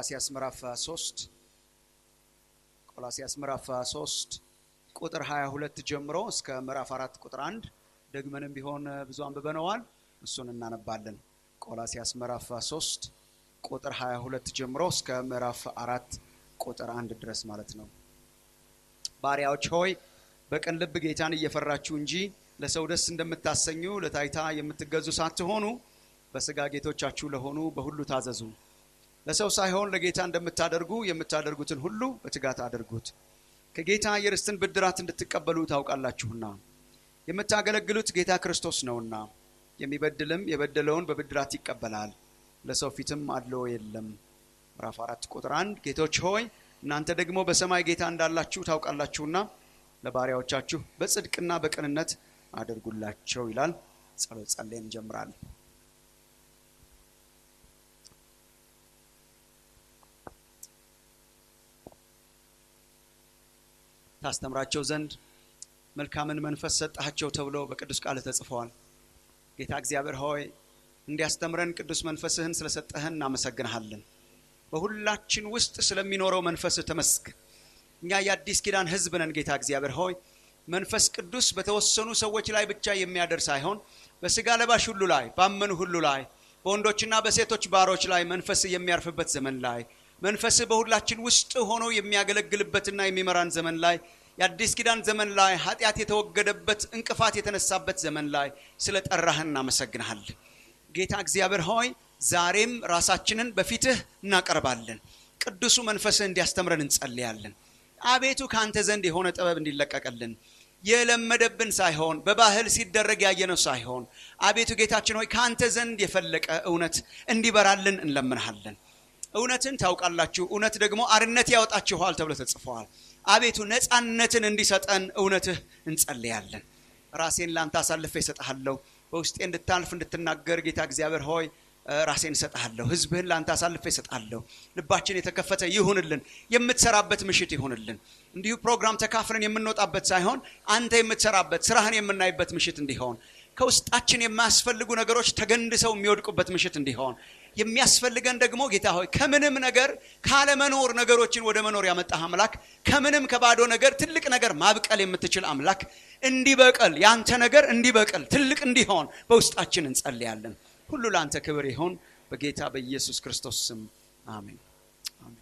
ቆላሲያስ ምዕራፍ 3 ቆላሲያስ ምዕራፍ 3 ቁጥር 22 ጀምሮ እስከ ምዕራፍ 4 ቁጥር 1 ደግመንም ቢሆን ብዙ አንብበነዋል። እሱን እናነባለን። ቆላሲያስ ምዕራፍ 3 ቁጥር 22 ጀምሮ እስከ ምዕራፍ 4 ቁጥር 1 ድረስ ማለት ነው። ባሪያዎች ሆይ በቅን ልብ ጌታን እየፈራችሁ እንጂ ለሰው ደስ እንደምታሰኙ ለታይታ የምትገዙ ሳትሆኑ በስጋ ጌቶቻችሁ ለሆኑ በሁሉ ታዘዙ። ለሰው ሳይሆን ለጌታ እንደምታደርጉ የምታደርጉትን ሁሉ በትጋት አድርጉት፣ ከጌታ የርስትን ብድራት እንድትቀበሉ ታውቃላችሁና። የምታገለግሉት ጌታ ክርስቶስ ነውና፣ የሚበድልም የበደለውን በብድራት ይቀበላል፣ ለሰው ፊትም አድሎ የለም። ምዕራፍ አራት ቁጥር አንድ ጌቶች ሆይ እናንተ ደግሞ በሰማይ ጌታ እንዳላችሁ ታውቃላችሁና ለባሪያዎቻችሁ በጽድቅና በቅንነት አድርጉላቸው ይላል። ጸሎት ጸልየን እንጀምራለን። ታስተምራቸው ዘንድ መልካምን መንፈስ ሰጣቸው ተብሎ በቅዱስ ቃል ተጽፈዋል። ጌታ እግዚአብሔር ሆይ እንዲያስተምረን ቅዱስ መንፈስህን ስለሰጠህን እናመሰግንሃለን። በሁላችን ውስጥ ስለሚኖረው መንፈስህ ተመስገን። እኛ የአዲስ ኪዳን ሕዝብ ነን። ጌታ እግዚአብሔር ሆይ መንፈስ ቅዱስ በተወሰኑ ሰዎች ላይ ብቻ የሚያደር ሳይሆን በስጋ ለባሽ ሁሉ ላይ፣ ባመኑ ሁሉ ላይ፣ በወንዶችና በሴቶች ባሮች ላይ መንፈስ የሚያርፍበት ዘመን ላይ መንፈስ በሁላችን ውስጥ ሆኖ የሚያገለግልበትና የሚመራን ዘመን ላይ የአዲስ ኪዳን ዘመን ላይ ኃጢአት የተወገደበት እንቅፋት የተነሳበት ዘመን ላይ ስለ ጠራህን እናመሰግንሃለን። ጌታ እግዚአብሔር ሆይ ዛሬም ራሳችንን በፊትህ እናቀርባለን። ቅዱሱ መንፈስህ እንዲያስተምረን እንጸልያለን። አቤቱ ከአንተ ዘንድ የሆነ ጥበብ እንዲለቀቅልን የለመደብን ሳይሆን በባህል ሲደረግ ያየነው ሳይሆን አቤቱ ጌታችን ሆይ ከአንተ ዘንድ የፈለቀ እውነት እንዲበራልን እንለምንሃለን። እውነትን ታውቃላችሁ፣ እውነት ደግሞ አርነት ያወጣችኋል ተብሎ ተጽፈዋል። አቤቱ ነፃነትን እንዲሰጠን እውነትህ እንጸልያለን። ራሴን ለአንተ አሳልፌ እሰጥሃለሁ። በውስጤ እንድታልፍ እንድትናገር ጌታ እግዚአብሔር ሆይ ራሴን እሰጥሃለሁ። ሕዝብህን ለአንተ አሳልፌ እሰጥሃለሁ። ልባችን የተከፈተ ይሁንልን። የምትሰራበት ምሽት ይሁንልን። እንዲሁ ፕሮግራም ተካፍለን የምንወጣበት ሳይሆን አንተ የምትሰራበት ስራህን የምናይበት ምሽት እንዲሆን ከውስጣችን የማያስፈልጉ ነገሮች ተገንድሰው የሚወድቁበት ምሽት እንዲሆን የሚያስፈልገን ደግሞ ጌታ ሆይ ከምንም ነገር ካለመኖር ነገሮችን ወደ መኖር ያመጣህ አምላክ ከምንም ከባዶ ነገር ትልቅ ነገር ማብቀል የምትችል አምላክ እንዲበቀል ያንተ ነገር እንዲበቀል ትልቅ እንዲሆን በውስጣችን እንጸልያለን። ሁሉ ለአንተ ክብር ይሆን በጌታ በኢየሱስ ክርስቶስ ስም አሜን። አሜን።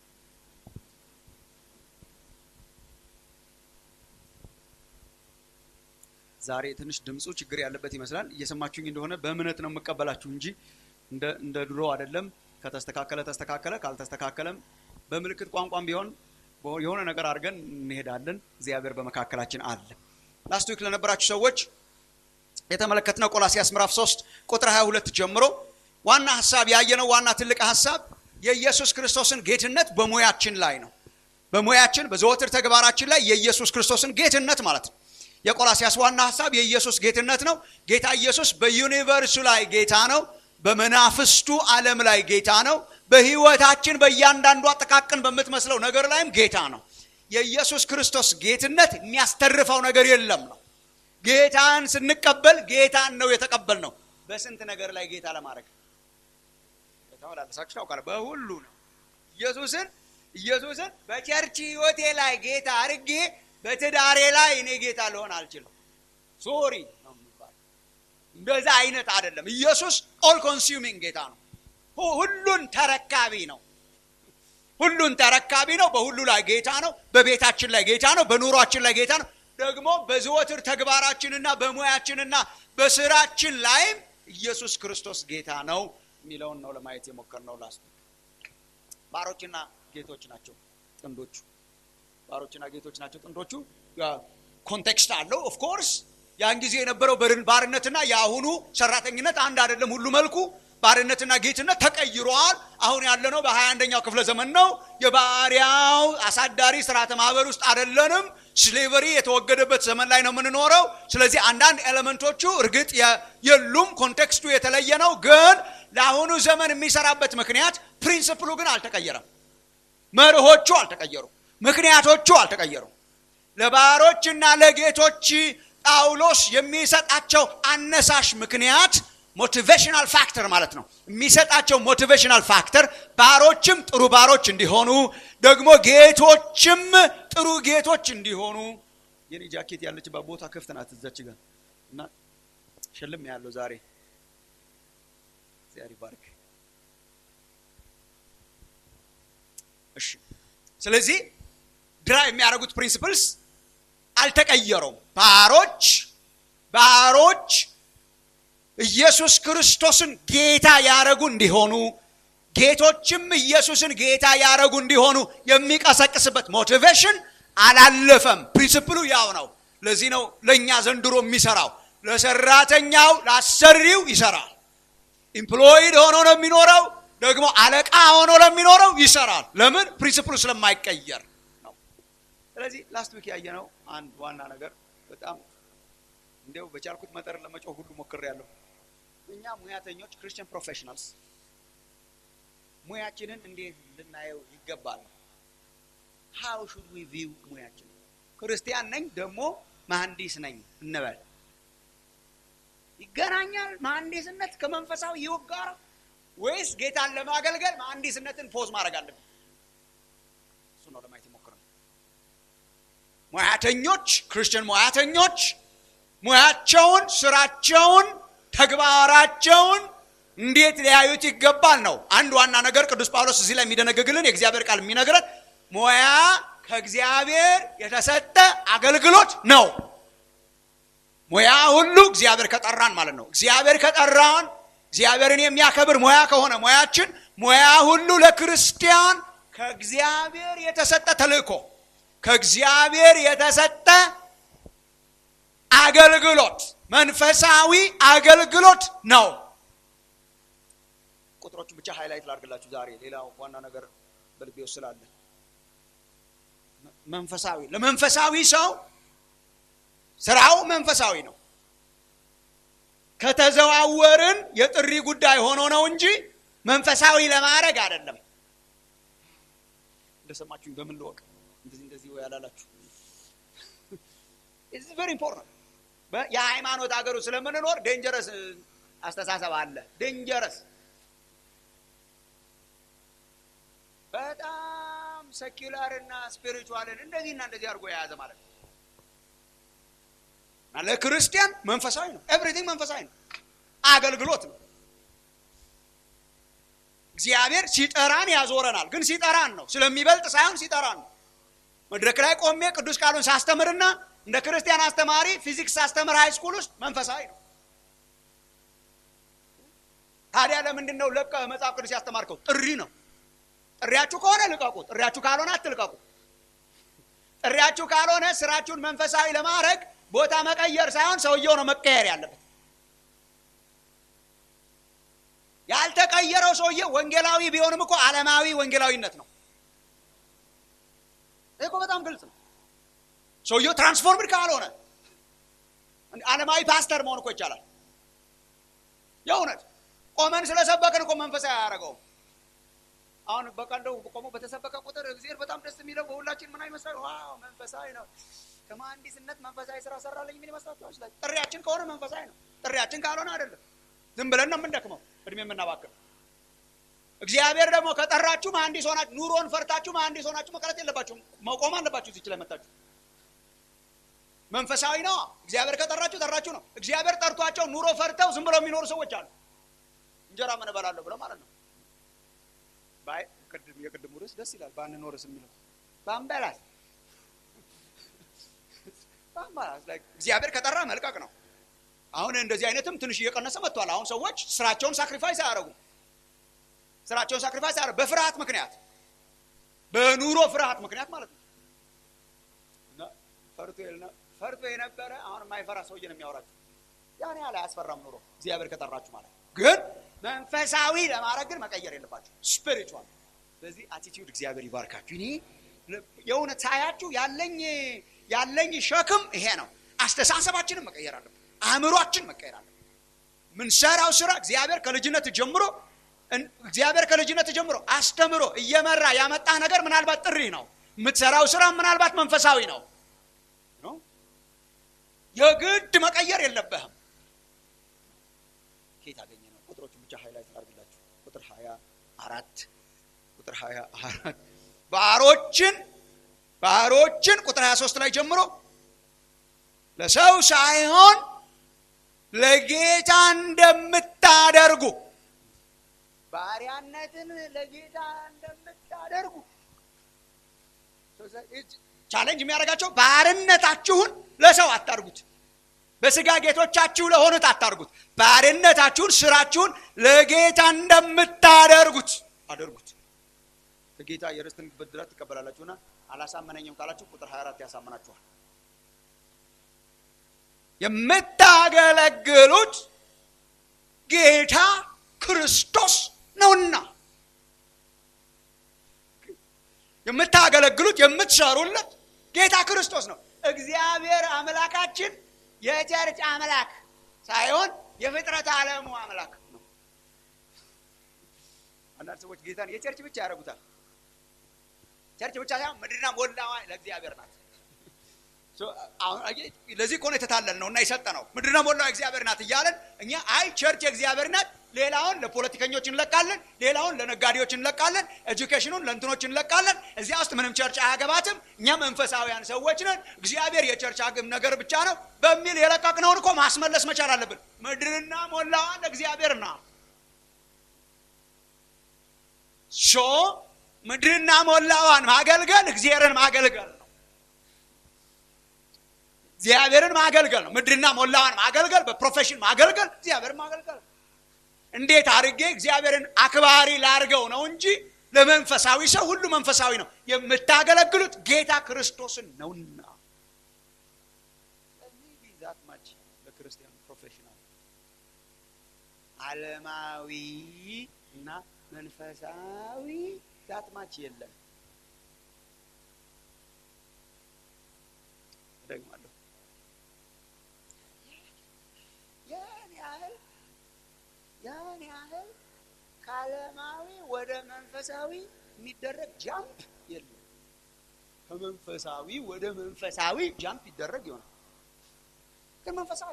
ዛሬ ትንሽ ድምፁ ችግር ያለበት ይመስላል። እየሰማችሁኝ እንደሆነ በእምነት ነው የምቀበላችሁ እንጂ እንደ ድሮ አይደለም። ከተስተካከለ ተስተካከለ፣ ካልተስተካከለም በምልክት ቋንቋም ቢሆን የሆነ ነገር አድርገን እንሄዳለን። እግዚአብሔር በመካከላችን አለ። ላስት ዊክ ለነበራችሁ ሰዎች የተመለከትነው ቆላሲያስ ምዕራፍ 3 ቁጥር 22 ጀምሮ ዋና ሀሳብ ያየነው ዋና ትልቅ ሀሳብ የኢየሱስ ክርስቶስን ጌትነት በሙያችን ላይ ነው። በሙያችን በዘወትር ተግባራችን ላይ የኢየሱስ ክርስቶስን ጌትነት ማለት ነው። የቆላሲያስ ዋና ሀሳብ የኢየሱስ ጌትነት ነው። ጌታ ኢየሱስ በዩኒቨርሱ ላይ ጌታ ነው። በመናፍስቱ ዓለም ላይ ጌታ ነው። በህይወታችን በእያንዳንዷ ጥቃቅን በምትመስለው ነገር ላይም ጌታ ነው። የኢየሱስ ክርስቶስ ጌትነት የሚያስተርፈው ነገር የለም ነው። ጌታን ስንቀበል ጌታን ነው የተቀበል ነው። በስንት ነገር ላይ ጌታ ለማድረግ ተመላለሳችሁ ታውቃለህ። በሁሉ ነው ኢየሱስን ኢየሱስን በቸርች ህይወቴ ላይ ጌታ አድርጌ በትዳሬ ላይ እኔ ጌታ ልሆን አልችልም። ሶሪ ነው የሚባለው። እንደዛ አይነት አይደለም። ኢየሱስ ኦል ኮንሱሚንግ ጌታ ነው። ሁሉን ተረካቢ ነው። ሁሉን ተረካቢ ነው። በሁሉ ላይ ጌታ ነው። በቤታችን ላይ ጌታ ነው። በኑሯችን ላይ ጌታ ነው። ደግሞ በዘወትር ተግባራችንና በሙያችንና በስራችን ላይም ኢየሱስ ክርስቶስ ጌታ ነው የሚለውን ነው ለማየት የሞከርነው። ላስቱ ባሮችና ጌቶች ናቸው ጥንዶቹ። ባሮችና ጌቶች ናቸው ጥንዶቹ። ኮንቴክስት አለው ኦፍ ኮርስ ያን ጊዜ የነበረው ባርነትና የአሁኑ ሰራተኝነት አንድ አይደለም። ሁሉ መልኩ ባርነትና ጌትነት ተቀይሯል። አሁን ያለነው በሀያ አንደኛው ክፍለ ዘመን ነው። የባሪያው አሳዳሪ ስርዓተ ማህበር ውስጥ አይደለንም። ስሌቨሪ የተወገደበት ዘመን ላይ ነው የምንኖረው። ስለዚህ አንዳንድ ኤሌመንቶቹ እርግጥ የሉም፣ ኮንቴክስቱ የተለየ ነው። ግን ለአሁኑ ዘመን የሚሰራበት ምክንያት ፕሪንስፕሉ ግን አልተቀየረም። መርሆቹ አልተቀየሩም። ምክንያቶቹ አልተቀየሩም። ለባሮችና ለጌቶች ጳውሎስ የሚሰጣቸው አነሳሽ ምክንያት ሞቲቬሽናል ፋክተር ማለት ነው። የሚሰጣቸው ሞቲቬሽናል ፋክተር ባሮችም ጥሩ ባሮች እንዲሆኑ ደግሞ ጌቶችም ጥሩ ጌቶች እንዲሆኑ የኔ ጃኬት ያለችባት ቦታ ክፍት ናት እዛች ጋር እና ሽልም ያለው ዛሬ እግዚአብሔር ይባርክ። እሺ ስለዚህ ድራ የሚያደርጉት ፕሪንሲፕልስ አልተቀየሩም። ባሮች ባሮች ኢየሱስ ክርስቶስን ጌታ ያረጉ እንዲሆኑ ጌቶችም ኢየሱስን ጌታ ያረጉ እንዲሆኑ የሚቀሰቅስበት ሞቲቬሽን አላለፈም። ፕሪንስፕሉ ያው ነው። ለዚህ ነው ለእኛ ዘንድሮ የሚሰራው። ለሰራተኛው ለአሰሪው ይሰራል። ኢምፕሎይድ ሆኖ ነው የሚኖረው። ደግሞ አለቃ ሆኖ ለሚኖረው ይሰራል። ለምን? ፕሪንስፕሉ ስለማይቀየር ነው። ስለዚህ ላስት ዊክ ያየነው አንድ ዋና ነገር በጣም እንዲያው በቻልኩት መጠን ለመጮህ ሁሉ ሞክሬያለሁ። እኛ ሙያተኞች ክርስቲያን ፕሮፌሽናልስ ሙያችንን እንዴት ልናየው ይገባል? ሃው ሹድ ዊ ቪው ሙያችን? ክርስቲያን ነኝ ደግሞ መሐንዲስ ነኝ እንበል። ይገናኛል መሐንዲስነት ከመንፈሳዊ ሕይወት ጋር ወይስ ጌታን ለማገልገል መሐንዲስነትን ፖዝ ማድረግ አለብን? እሱ ነው ለማየት የሞክረው። ሙያተኞች ክርስቲያን ሙያተኞች ሙያቸውን፣ ስራቸውን፣ ተግባራቸውን እንዴት ሊያዩት ይገባል ነው አንድ ዋና ነገር። ቅዱስ ጳውሎስ እዚህ ላይ የሚደነግግልን የእግዚአብሔር ቃል የሚነግረን ሙያ ከእግዚአብሔር የተሰጠ አገልግሎት ነው። ሙያ ሁሉ እግዚአብሔር ከጠራን ማለት ነው። እግዚአብሔር ከጠራን እግዚአብሔርን የሚያከብር ሙያ ከሆነ ሙያችን ሙያ ሁሉ ለክርስቲያን ከእግዚአብሔር የተሰጠ ተልእኮ ከእግዚአብሔር የተሰጠ አገልግሎት መንፈሳዊ አገልግሎት ነው። ቁጥሮቹን ብቻ ሃይላይት ላድርግላችሁ ዛሬ። ሌላው ዋና ነገር በልቤ ውስጥ ስላለ መንፈሳዊ ለመንፈሳዊ ሰው ስራው መንፈሳዊ ነው። ከተዘዋወርን የጥሪ ጉዳይ ሆኖ ነው እንጂ መንፈሳዊ ለማድረግ አይደለም። እንደሰማችሁኝ በምን ልወቅ? እንደዚህ እንደዚህ ወይ ያላላችሁ ኢትስ ቬሪ ኢምፖርታንት። የሃይማኖት ሀገሩ ስለምንኖር ዴንጀረስ አስተሳሰብ አለ። ዴንጀረስ በጣም ሰኪላር እና ስፒሪቹዋልን እንደዚህና እንደዚህ አድርጎ የያዘ ማለት ነው። ለክርስቲያን መንፈሳዊ ነው። ኤቭሪቲንግ መንፈሳዊ ነው። አገልግሎት ነው። እግዚአብሔር ሲጠራን ያዞረናል። ግን ሲጠራን ነው ስለሚበልጥ ሳይሆን ሲጠራን ነው። መድረክ ላይ ቆሜ ቅዱስ ቃሉን ሳስተምርና እንደ ክርስቲያን አስተማሪ ፊዚክስ ሳስተምር ሃይ ስኩል ውስጥ መንፈሳዊ ነው። ታዲያ ለምንድን ነው ለቀህ መጽሐፍ ቅዱስ ያስተማርከው? ጥሪ ነው። ጥሪያችሁ ከሆነ ልቀቁ። ጥሪያችሁ ካልሆነ አትልቀቁ። ጥሪያችሁ ካልሆነ ስራችሁን መንፈሳዊ ለማድረግ ቦታ መቀየር ሳይሆን ሰውየው ነው መቀየር ያለበት። ያልተቀየረው ሰውዬ ወንጌላዊ ቢሆንም እኮ ዓለማዊ ወንጌላዊነት ነው። ይህ እኮ በጣም ግልጽ ነው። ሰውየው ትራንስፎርምድ ካልሆነ ዓለማዊ ፓስተር መሆን እኮ ይቻላል። የእውነት ቆመን ስለሰበክን እኮ መንፈሳዊ አያደርገውም። አሁን በቃ እንደው ቆሞ በተሰበከ ቁጥር እግዚአብሔር በጣም ደስ የሚለው በሁላችን ምን አይመስላል? ዋው መንፈሳዊ ነው። ከመሐንዲስነት መንፈሳዊ ስራ ሰራለኝ ምን ይመስላችኋል? ጥሪያችን ከሆነ መንፈሳዊ ነው። ጥሪያችን ካልሆነ አይደለም። ዝም ብለን ነው የምንደክመው፣ እድሜ የምናባክም። እግዚአብሔር ደግሞ ከጠራችሁ መሐንዲስ ሆናችሁ ኑሮን ፈርታችሁ መሐንዲስ ሆናችሁ መቅረት የለባችሁም። መቆም አለባችሁ እዚች ላይ መታችሁ። መንፈሳዊ ነው። እግዚአብሔር ከጠራችሁ ጠራችሁ ነው። እግዚአብሔር ጠርቷቸው ኑሮ ፈርተው ዝም ብለው የሚኖሩ ሰዎች አሉ። እንጀራ ምን እበላለሁ ብለው ማለት ነው። የቅድሙ ርዕስ ደስ ይላል። ባንኖርስ የሚለው ባንበላስ እግዚአብሔር ከጠራ መልቀቅ ነው። አሁን እንደዚህ አይነትም ትንሽ እየቀነሰ መጥቷል። አሁን ሰዎች ስራቸውን ሳክሪፋይስ አያደርጉም። ስራቸውን ሳክሪፋይስ አያደርጉም በፍርሃት ምክንያት፣ በኑሮ ፍርሃት ምክንያት ማለት ነው። ፈርቶ የነበረ አሁን የማይፈራ ሰውዬ ነው የሚያወራቸው። ያን ያህል አያስፈራም ኑሮ እግዚአብሔር ከጠራችሁ ማለት ግን መንፈሳዊ ለማድረግ ግን መቀየር የለባችሁ ስፒሪቹዋል። ስለዚህ አቲቲዩድ እግዚአብሔር ይባርካችሁ። እኔ የእውነት ሳያችሁ ያለኝ ያለኝ ሸክም ይሄ ነው። አስተሳሰባችንን መቀየር አለብን። አእምሯችን መቀየር አለብን። ምንሰራው ስራ እግዚአብሔር ከልጅነት ጀምሮ እግዚአብሔር ከልጅነት ጀምሮ አስተምሮ እየመራ ያመጣህ ነገር ምናልባት ጥሪ ነው። የምትሰራው ስራ ምናልባት መንፈሳዊ ነው። የግድ መቀየር የለብህም። ከየት አገኘ ነው? ቁጥሮቹን ብቻ ሃይላይት ላድርግላችሁ። ቁጥር ሀያ አራት ቁጥር ሀያ አራት ባሮችን ባሮችን ቁጥር 23 ላይ ጀምሮ ለሰው ሳይሆን ለጌታ እንደምታደርጉ ባሪያነትን ለጌታ እንደምታደርጉ ቻሌንጅ የሚያደርጋቸው ባርነታችሁን ለሰው አታርጉት። በስጋ ጌቶቻችሁ ለሆኑት አታርጉት። ባርነታችሁን፣ ስራችሁን ለጌታ እንደምታደርጉት አደርጉት። ከጌታ የርስትን ብድራት ትቀበላላችሁና አላሳመነኝም ካላችሁ ቁጥር 24 ያሳምናችኋል። የምታገለግሉት ጌታ ክርስቶስ ነውና የምታገለግሉት የምትሰሩለት ጌታ ክርስቶስ ነው። እግዚአብሔር አምላካችን የቸርች አምላክ ሳይሆን የፍጥረት ዓለሙ አምላክ ነው። አንዳንድ ሰዎች ጌታን የቸርች ብቻ ያደርጉታል። ቸርች ብቻ ሳይሆን ምድርና ሞላዋ ለእግዚአብሔር ናት። ለዚህ ከሆነ የተታለል ነው እና የሰጠ ነው። ምድርና ሞላዋ እግዚአብሔር ናት እያለን እኛ አይ ቸርች የእግዚአብሔር ናት፣ ሌላውን ለፖለቲከኞች እንለቃለን፣ ሌላውን ለነጋዴዎች እንለቃለን፣ ኤጁኬሽኑን ለእንትኖች እንለቃለን። እዚያ ውስጥ ምንም ቸርች አያገባትም። እኛ መንፈሳዊያን ሰዎች ነን፣ እግዚአብሔር የቸርች አግም ነገር ብቻ ነው በሚል የለቀቅነውን እኮ ማስመለስ መቻል አለብን። ምድርና ሞላዋ ለእግዚአብሔር ናት። ሶ ምድርና ሞላዋን ማገልገል እግዚአብሔርን ማገልገል ነው። እግዚአብሔርን ማገልገል ነው። ምድርና ሞላዋን ማገልገል፣ በፕሮፌሽን ማገልገል፣ እግዚአብሔርን ማገልገል። እንዴት አድርጌ እግዚአብሔርን አክባሪ ላርገው ነው እንጂ ለመንፈሳዊ ሰው ሁሉ መንፈሳዊ ነው። የምታገለግሉት ጌታ ክርስቶስን ነውና። ስለዚህ ዛት ማች ለክርስቲያን ፕሮፌሽናል ዓለማዊ እና መንፈሳዊ ዛት ማች የለም። ደግማለሁ ያን ያህል ያን ያህል ከዓለማዊ ወደ መንፈሳዊ የሚደረግ ጃምፕ የለም። ከመንፈሳዊ ወደ መንፈሳዊ ጃምፕ ይደረግ ይሆናል፣ ግን መንፈሳዊ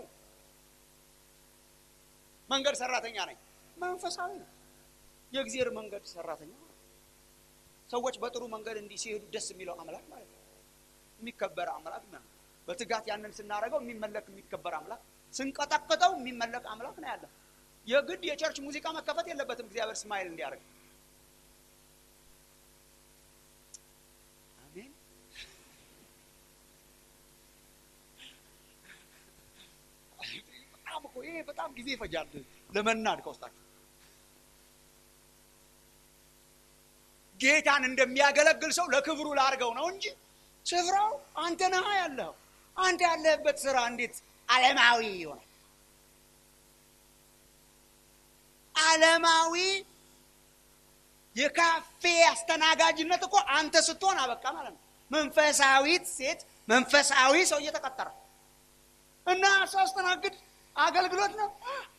መንገድ ሰራተኛ ነኝ። መንፈሳዊ ነው። የእግዚአብሔር መንገድ ሰራተኛ ነው። ሰዎች በጥሩ መንገድ እንዲህ ሲሄዱ ደስ የሚለው አምላክ ማለት ነው። የሚከበር አምላክ ነው። በትጋት ያንን ስናደርገው የሚመለክ የሚከበር አምላክ፣ ስንቀጠቅጠው የሚመለክ አምላክ ነው ያለው። የግድ የቸርች ሙዚቃ መከፈት የለበትም እግዚአብሔር ስማይል እንዲያደርግ። አሜን። በጣም እኮ ይሄ በጣም ጊዜ ይፈጃል ለመናድ ከውስጣችሁ ጌታን እንደሚያገለግል ሰው ለክብሩ ላርገው ነው እንጂ ስፍራው አንተ ነህ ያለኸው። አንተ ያለህበት ስራ እንዴት ዓለማዊ ይሆናል? ዓለማዊ የካፌ አስተናጋጅነት እኮ አንተ ስትሆን አበቃ ማለት ነው። መንፈሳዊት ሴት መንፈሳዊ ሰው እየተቀጠረ እና ሳስተናግድ አገልግሎት ነው።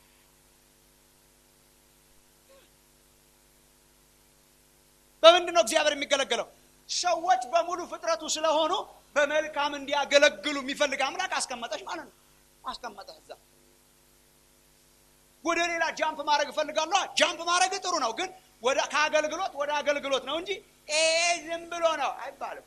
በምንድን ነው እግዚአብሔር የሚገለገለው? ሰዎች በሙሉ ፍጥረቱ ስለሆኑ በመልካም እንዲያገለግሉ የሚፈልግ አምላክ አስቀመጠች ማለት ነው። አስቀመጠ እዛ። ወደ ሌላ ጃምፕ ማድረግ እፈልጋለሁ። ጃምፕ ማድረግ ጥሩ ነው፣ ግን ወደ ከአገልግሎት ወደ አገልግሎት ነው እንጂ ዝም ብሎ ነው አይባልም።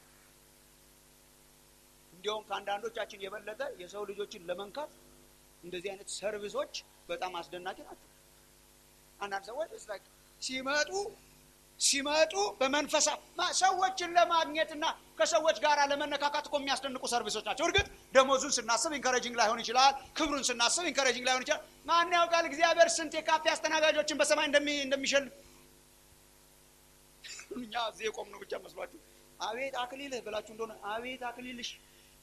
እንዲያውም ከአንዳንዶቻችን የበለጠ የሰው ልጆችን ለመንካት እንደዚህ አይነት ሰርቪሶች በጣም አስደናቂ ናቸው። አንዳንድ ሰዎች ሲመጡ ሲመጡ በመንፈሳ ሰዎችን ለማግኘትና ከሰዎች ጋር ለመነካካት እኮ የሚያስደንቁ ሰርቪሶች ናቸው። እርግጥ ደሞዙን ስናስብ ኢንካሬጂንግ ላይሆን ይችላል። ክብሩን ስናስብ ኢንካሬጂንግ ላይሆን ይችላል። ማን ያውቃል እግዚአብሔር ስንት የካፌ አስተናጋጆችን በሰማይ እንደሚሸልም። እኛ እዚህ የቆምነው ብቻ መስሏችሁ አቤት አክሊልህ ብላችሁ እንደሆነ አቤት አክሊልሽ።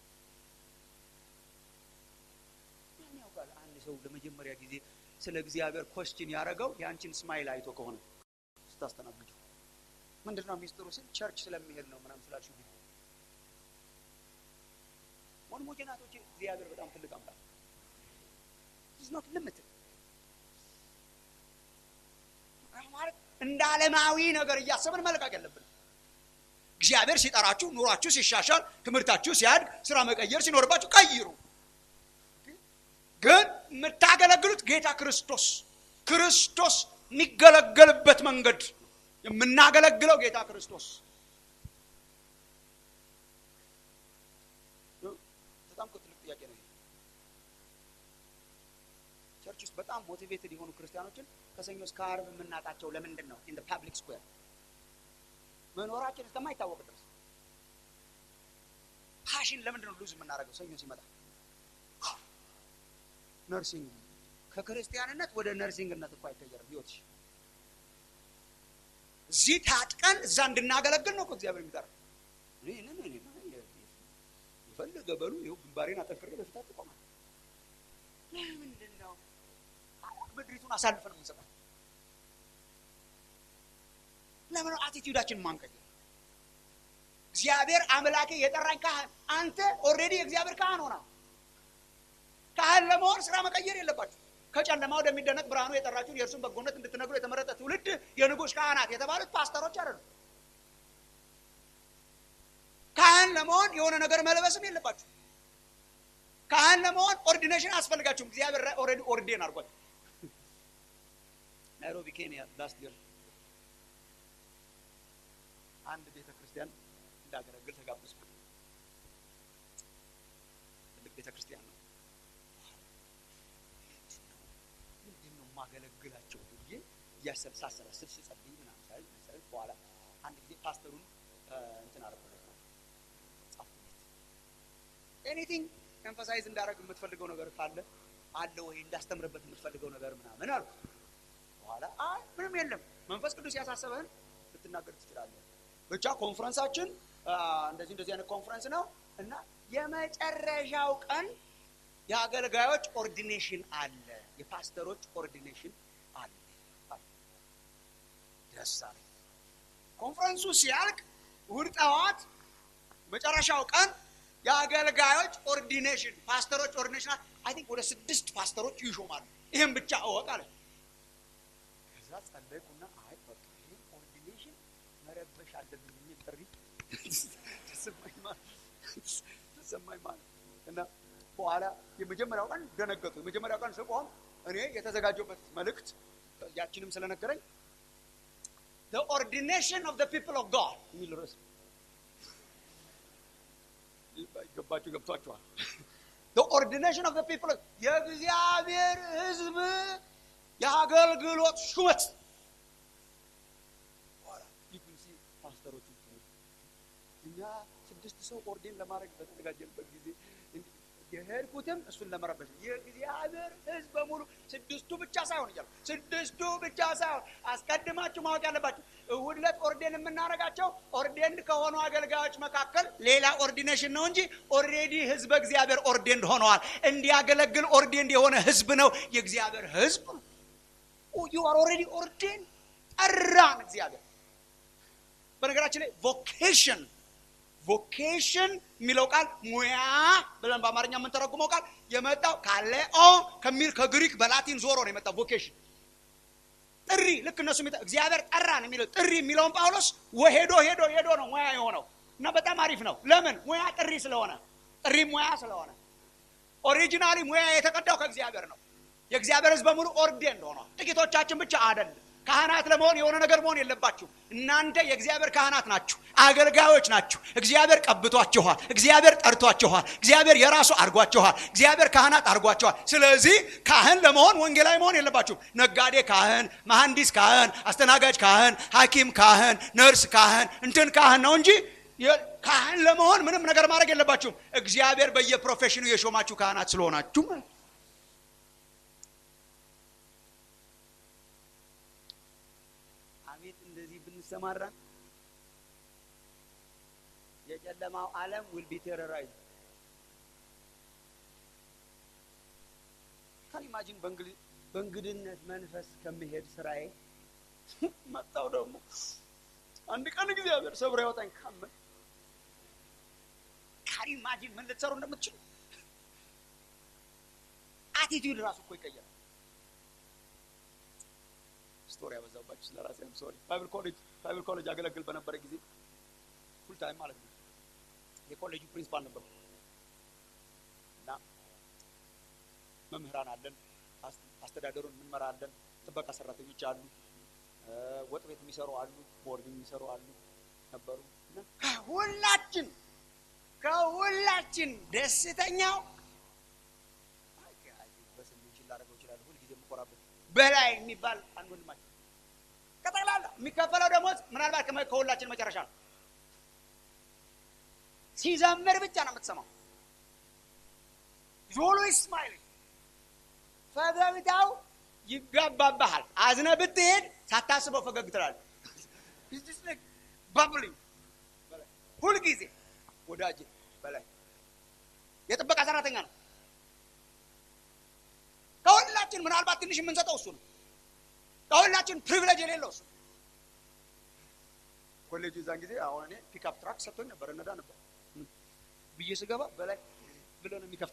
ማን ያውቃል አንድ ሰው ለመጀመሪያ ጊዜ ስለ እግዚአብሔር ኮስችን ያደረገው የአንቺን ስማይል አይቶ ከሆነ ስታስተናግዱ ምንድን ነው ሚስጥሩ ስል ቸርች ስለሚሄድ ነው ምናምን ስላችሁ ጊዜ ወንድሞቼ ናቶቼ እግዚአብሔር በጣም ትልቅ አምላክ ኖት ልምት ማለት እንደ ዓለማዊ ነገር እያሰብን መልቀቅ የለብን እግዚአብሔር ሲጠራችሁ ኑሯችሁ ሲሻሻል ትምህርታችሁ ሲያድግ ስራ መቀየር ሲኖርባችሁ ቀይሩ ግን የምታገለግሉት ጌታ ክርስቶስ ክርስቶስ የሚገለገልበት መንገድ የምናገለግለው ጌታ ክርስቶስ በጣም ትልቅ ጥያቄ ነው። ቸርች ውስጥ በጣም ሞቲቬትድ የሆኑ ክርስቲያኖችን ከሰኞ እስከ ዓርብ የምናጣቸው ለምንድን ነው? ኢን ፓብሊክ ስኩዌር መኖራችን እስከማይታወቅ ድረስ ፓሽን ለምንድን ነው ሉዝ የምናደርገው? ሰኞ ሲመጣ ነርሲንግ ከክርስቲያንነት ወደ ነርሲንግነት እኮ አይቀየርም ህይወትሽ። እዚህ ታጥቀን እዛ እንድናገለግል ነው እኮ እግዚአብሔር የሚጠራ። የፈለገ በሉ ይኸው ግንባሬን አጠንክሬ በፊታችሁ እቆማለሁ። ለምንድን ነው ምድሪቱን አሳልፈን የምንሰጣት? ለምን አቲቲዩዳችን ማንቀየር? እግዚአብሔር አምላኬ የጠራኝ ካህን አንተ ኦልሬዲ የእግዚአብሔር ካህን ሆና ካህን ለመሆን ስራ መቀየር የለባችሁ። ከጨለማ ወደሚደነቅ ብርሃኑ የጠራችሁን የእርሱን በጎነት እንድትነግሩ የተመረጠ ትውልድ የንጉሥ ካህናት የተባሉት ፓስተሮች አይደሉም። ካህን ለመሆን የሆነ ነገር መልበስም የለባችሁ። ካህን ለመሆን ኦርዲኔሽን አያስፈልጋችሁም። እግዚአብሔር ኦልሬዲ ኦርዴን አድርጓል። ናይሮቢ ኬንያ ላስት ይር አንድ ቤተ ክርስቲያን እንዳገለግል ተጋበዝኩ። ትልቅ ቤተ ክርስቲያን ነው። ምንድን ነው የማገለግላቸው ብዬ እያሰብ ሳሰላስል ስጸልይ ምናምን ሳይ መሰለኝ በኋላ አንድ ጊዜ ፓስተሩን እንትን አደረኩለት ጻፍኩለት። ኤኒቲንግ ኤምፋሳይዝ እንዳደረግ የምትፈልገው ነገር ካለ አለ ወይ እንዳስተምርበት የምትፈልገው ነገር ምናምን አልኩ። በኋላ አይ ምንም የለም መንፈስ ቅዱስ ያሳሰበህን ልትናገር ትችላለህ። ብቻ ኮንፈረንሳችን እንደዚህ እንደዚህ አይነት ኮንፈረንስ ነው እና የመጨረሻው ቀን የአገልጋዮች ኦርዲኔሽን አለ፣ የፓስተሮች ኦርዲኔሽን አለ። ደስ አለኝ። ኮንፈረንሱ ሲያልቅ እሑድ ጠዋት መጨረሻው ቀን የአገልጋዮች ኦርዲኔሽን ፓስተሮች ኦርዲኔሽን አይ ቲንክ ወደ ስድስት ፓስተሮች ይሾማሉ። ይህም ብቻ እወቅ አለ። ከዛ ጸለይኩና አይ በቃ ይህን ኦርዲኔሽን መረበሽ አለብኝ የሚል ጥሪ ተሰማኝ ማለት እና በኋላ የመጀመሪያው ቀን ደነገጡ። የመጀመሪያው ቀን ስቆም እኔ የተዘጋጀበት መልእክት ያችንም ስለነገረኝ the ordination of the people of God የሚል ርዕስ ገባችሁ ገብቷችኋል። the ordination of the people of የእግዚአብሔር ሕዝብ የአገልግሎት ሹመት ፓስተሮች እኛ ስድስት ሰው ኦርዴን ለማድረግ በተዘጋጀንበት ጊዜ የሄድኩትም እሱን ለመረበሽ ነው። የእግዚአብሔር ሕዝብ በሙሉ ስድስቱ ብቻ ሳይሆን እያሉ ስድስቱ ብቻ ሳይሆን አስቀድማችሁ ማወቅ ያለባችሁ እሑድ ዕለት ኦርዴን የምናደርጋቸው ኦርዴን ከሆኑ አገልጋዮች መካከል ሌላ ኦርዲኔሽን ነው እንጂ ኦልሬዲ ሕዝበ እግዚአብሔር ኦርዴንድ ሆነዋል። እንዲያገለግል ኦርዴንድ የሆነ ሕዝብ ነው የእግዚአብሔር ሕዝብ። ዩ አር ኦልሬዲ ኦርዴን ጠራን እግዚአብሔር። በነገራችን ላይ ቮኬሽን ቮኬሽን የሚለው ቃል ሙያ ብለን በአማርኛ የምንተረጉመው ቃል የመጣው ካሌኦ ከሚል ከግሪክ በላቲን ዞሮ ነው የመጣው። ቮኬሽን ጥሪ፣ ልክ እነሱ እግዚአብሔር ጠራን የሚለው ጥሪ የሚለውን ጳውሎስ ሄዶ ሄዶ ሄዶ ነው ሙያ የሆነው እና በጣም አሪፍ ነው። ለምን ሙያ ጥሪ ስለሆነ፣ ጥሪ ሙያ ስለሆነ። ኦሪጂናሊ ሙያ የተቀዳው ከእግዚአብሔር ነው። የእግዚአብሔር ሕዝብ በሙሉ ኦርዴንድ ሆኗል። ጥቂቶቻችን ብቻ አይደለም። ካህናት ለመሆን የሆነ ነገር መሆን የለባችሁ። እናንተ የእግዚአብሔር ካህናት ናችሁ፣ አገልጋዮች ናችሁ። እግዚአብሔር ቀብቷችኋል። እግዚአብሔር ጠርቷችኋል። እግዚአብሔር የራሱ አድርጓችኋል። እግዚአብሔር ካህናት አድርጓችኋል። ስለዚህ ካህን ለመሆን ወንጌላዊ መሆን የለባችሁም። ነጋዴ ካህን፣ መሐንዲስ ካህን፣ አስተናጋጅ ካህን፣ ሐኪም ካህን፣ ነርስ ካህን፣ እንትን ካህን ነው እንጂ ካህን ለመሆን ምንም ነገር ማድረግ የለባችሁም። እግዚአብሔር በየፕሮፌሽኑ የሾማችሁ ካህናት ስለሆናችሁ ማለት አቤት እንደዚህ ብንሰማራ የጨለማው ዓለም ዊል ቢ ቴረራይዝ ካን ኢማጂን በእንግድነት መንፈስ ከመሄድ ስራዬ መጣው ደግሞ አንድ ቀን እግዚአብሔር ሰብሮ ያወጣኝ ካመን ካን ኢማጂን ምን ልትሰሩ እንደምትችሉ አቲቲዩድ ራሱ እኮ ይቀየራል። ስቶሪ ያበዛባችሁ ስለ ራሴ አም ሶሪ። ባይብል ኮሌጅ ባይብል ኮሌጅ አገለግል በነበረ ጊዜ ፉል ታይም ማለት ነው የኮሌጁ ፕሪንሲፓል ነበርኩ እና መምህራን አለን፣ አስተዳደሩን እንመራለን፣ ጥበቃ ሰራተኞች አሉ፣ ወጥ ቤት የሚሰሩ አሉ፣ ቦርድ የሚሰሩ አሉ ነበሩ። ከሁላችን ከሁላችን ደስተኛው በስሜት ላደርገው ይችላል። ሁልጊዜ የምኮራበት በላይ የሚባል አንድ ወንድማችን ከጠቅላላ የሚከፈለው ደሞዝ ምናልባት ከሁላችን መጨረሻ ነው። ሲዘምር ብቻ ነው የምትሰማው። ዞሎ ስማይል ፈገግታው ይጋባባሃል። አዝነ ብትሄድ ሳታስበው ፈገግ ትላለህ። ባብሊ ሁልጊዜ ወዳጅ በላይ የጥበቃ ሰራተኛ ነው። ከሁላችን ምናልባት ትንሽ የምንሰጠው እሱ ነው። ከሁላችን ፕሪቪሌጅ የሌለው እሱ ኮሌጁ እዛን ጊዜ አሁን እኔ ፒክአፕ ትራክ ሰጥቶኝ ነበር፣ እነዳ ነበር ብዬ ስገባ በላይ ብሎ ነው የሚከፍት።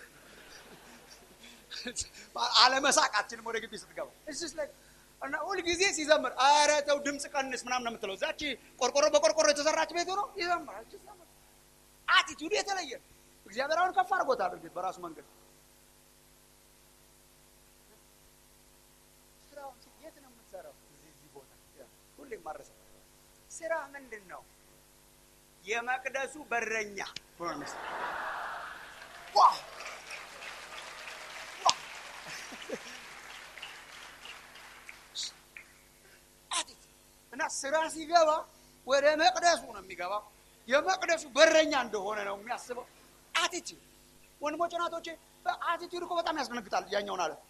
አለመሳቃችንም ወደ ግቢ ስትገባ እስስ ላይ እና ሁልጊዜ ሲዘምር ኧረ ተው ድምፅ ቀንስ ምናምን ነው የምትለው። እዛች ቆርቆሮ በቆርቆሮ የተሰራች ቤት ሆኖ ይዘምራል። አቲቱድ የተለየ እግዚአብሔር አሁን ከፍ አድርጎታል። እርግጥ በራሱ መንገድ ስራውን የት ነው የምትሰራው? እዚህ እዚህ ቦታ ሁሌም ማረሰ ስራ ምንድን ነው? የመቅደሱ በረኛ እና ስራ ሲገባ ወደ መቅደሱ ነው የሚገባው። የመቅደሱ በረኛ እንደሆነ ነው የሚያስበው። አቲቲዩድ ወንድሞች ናቶቼ፣ በአቲቲዩድ እኮ በጣም ያስደነግጣል። ያኛውን አለ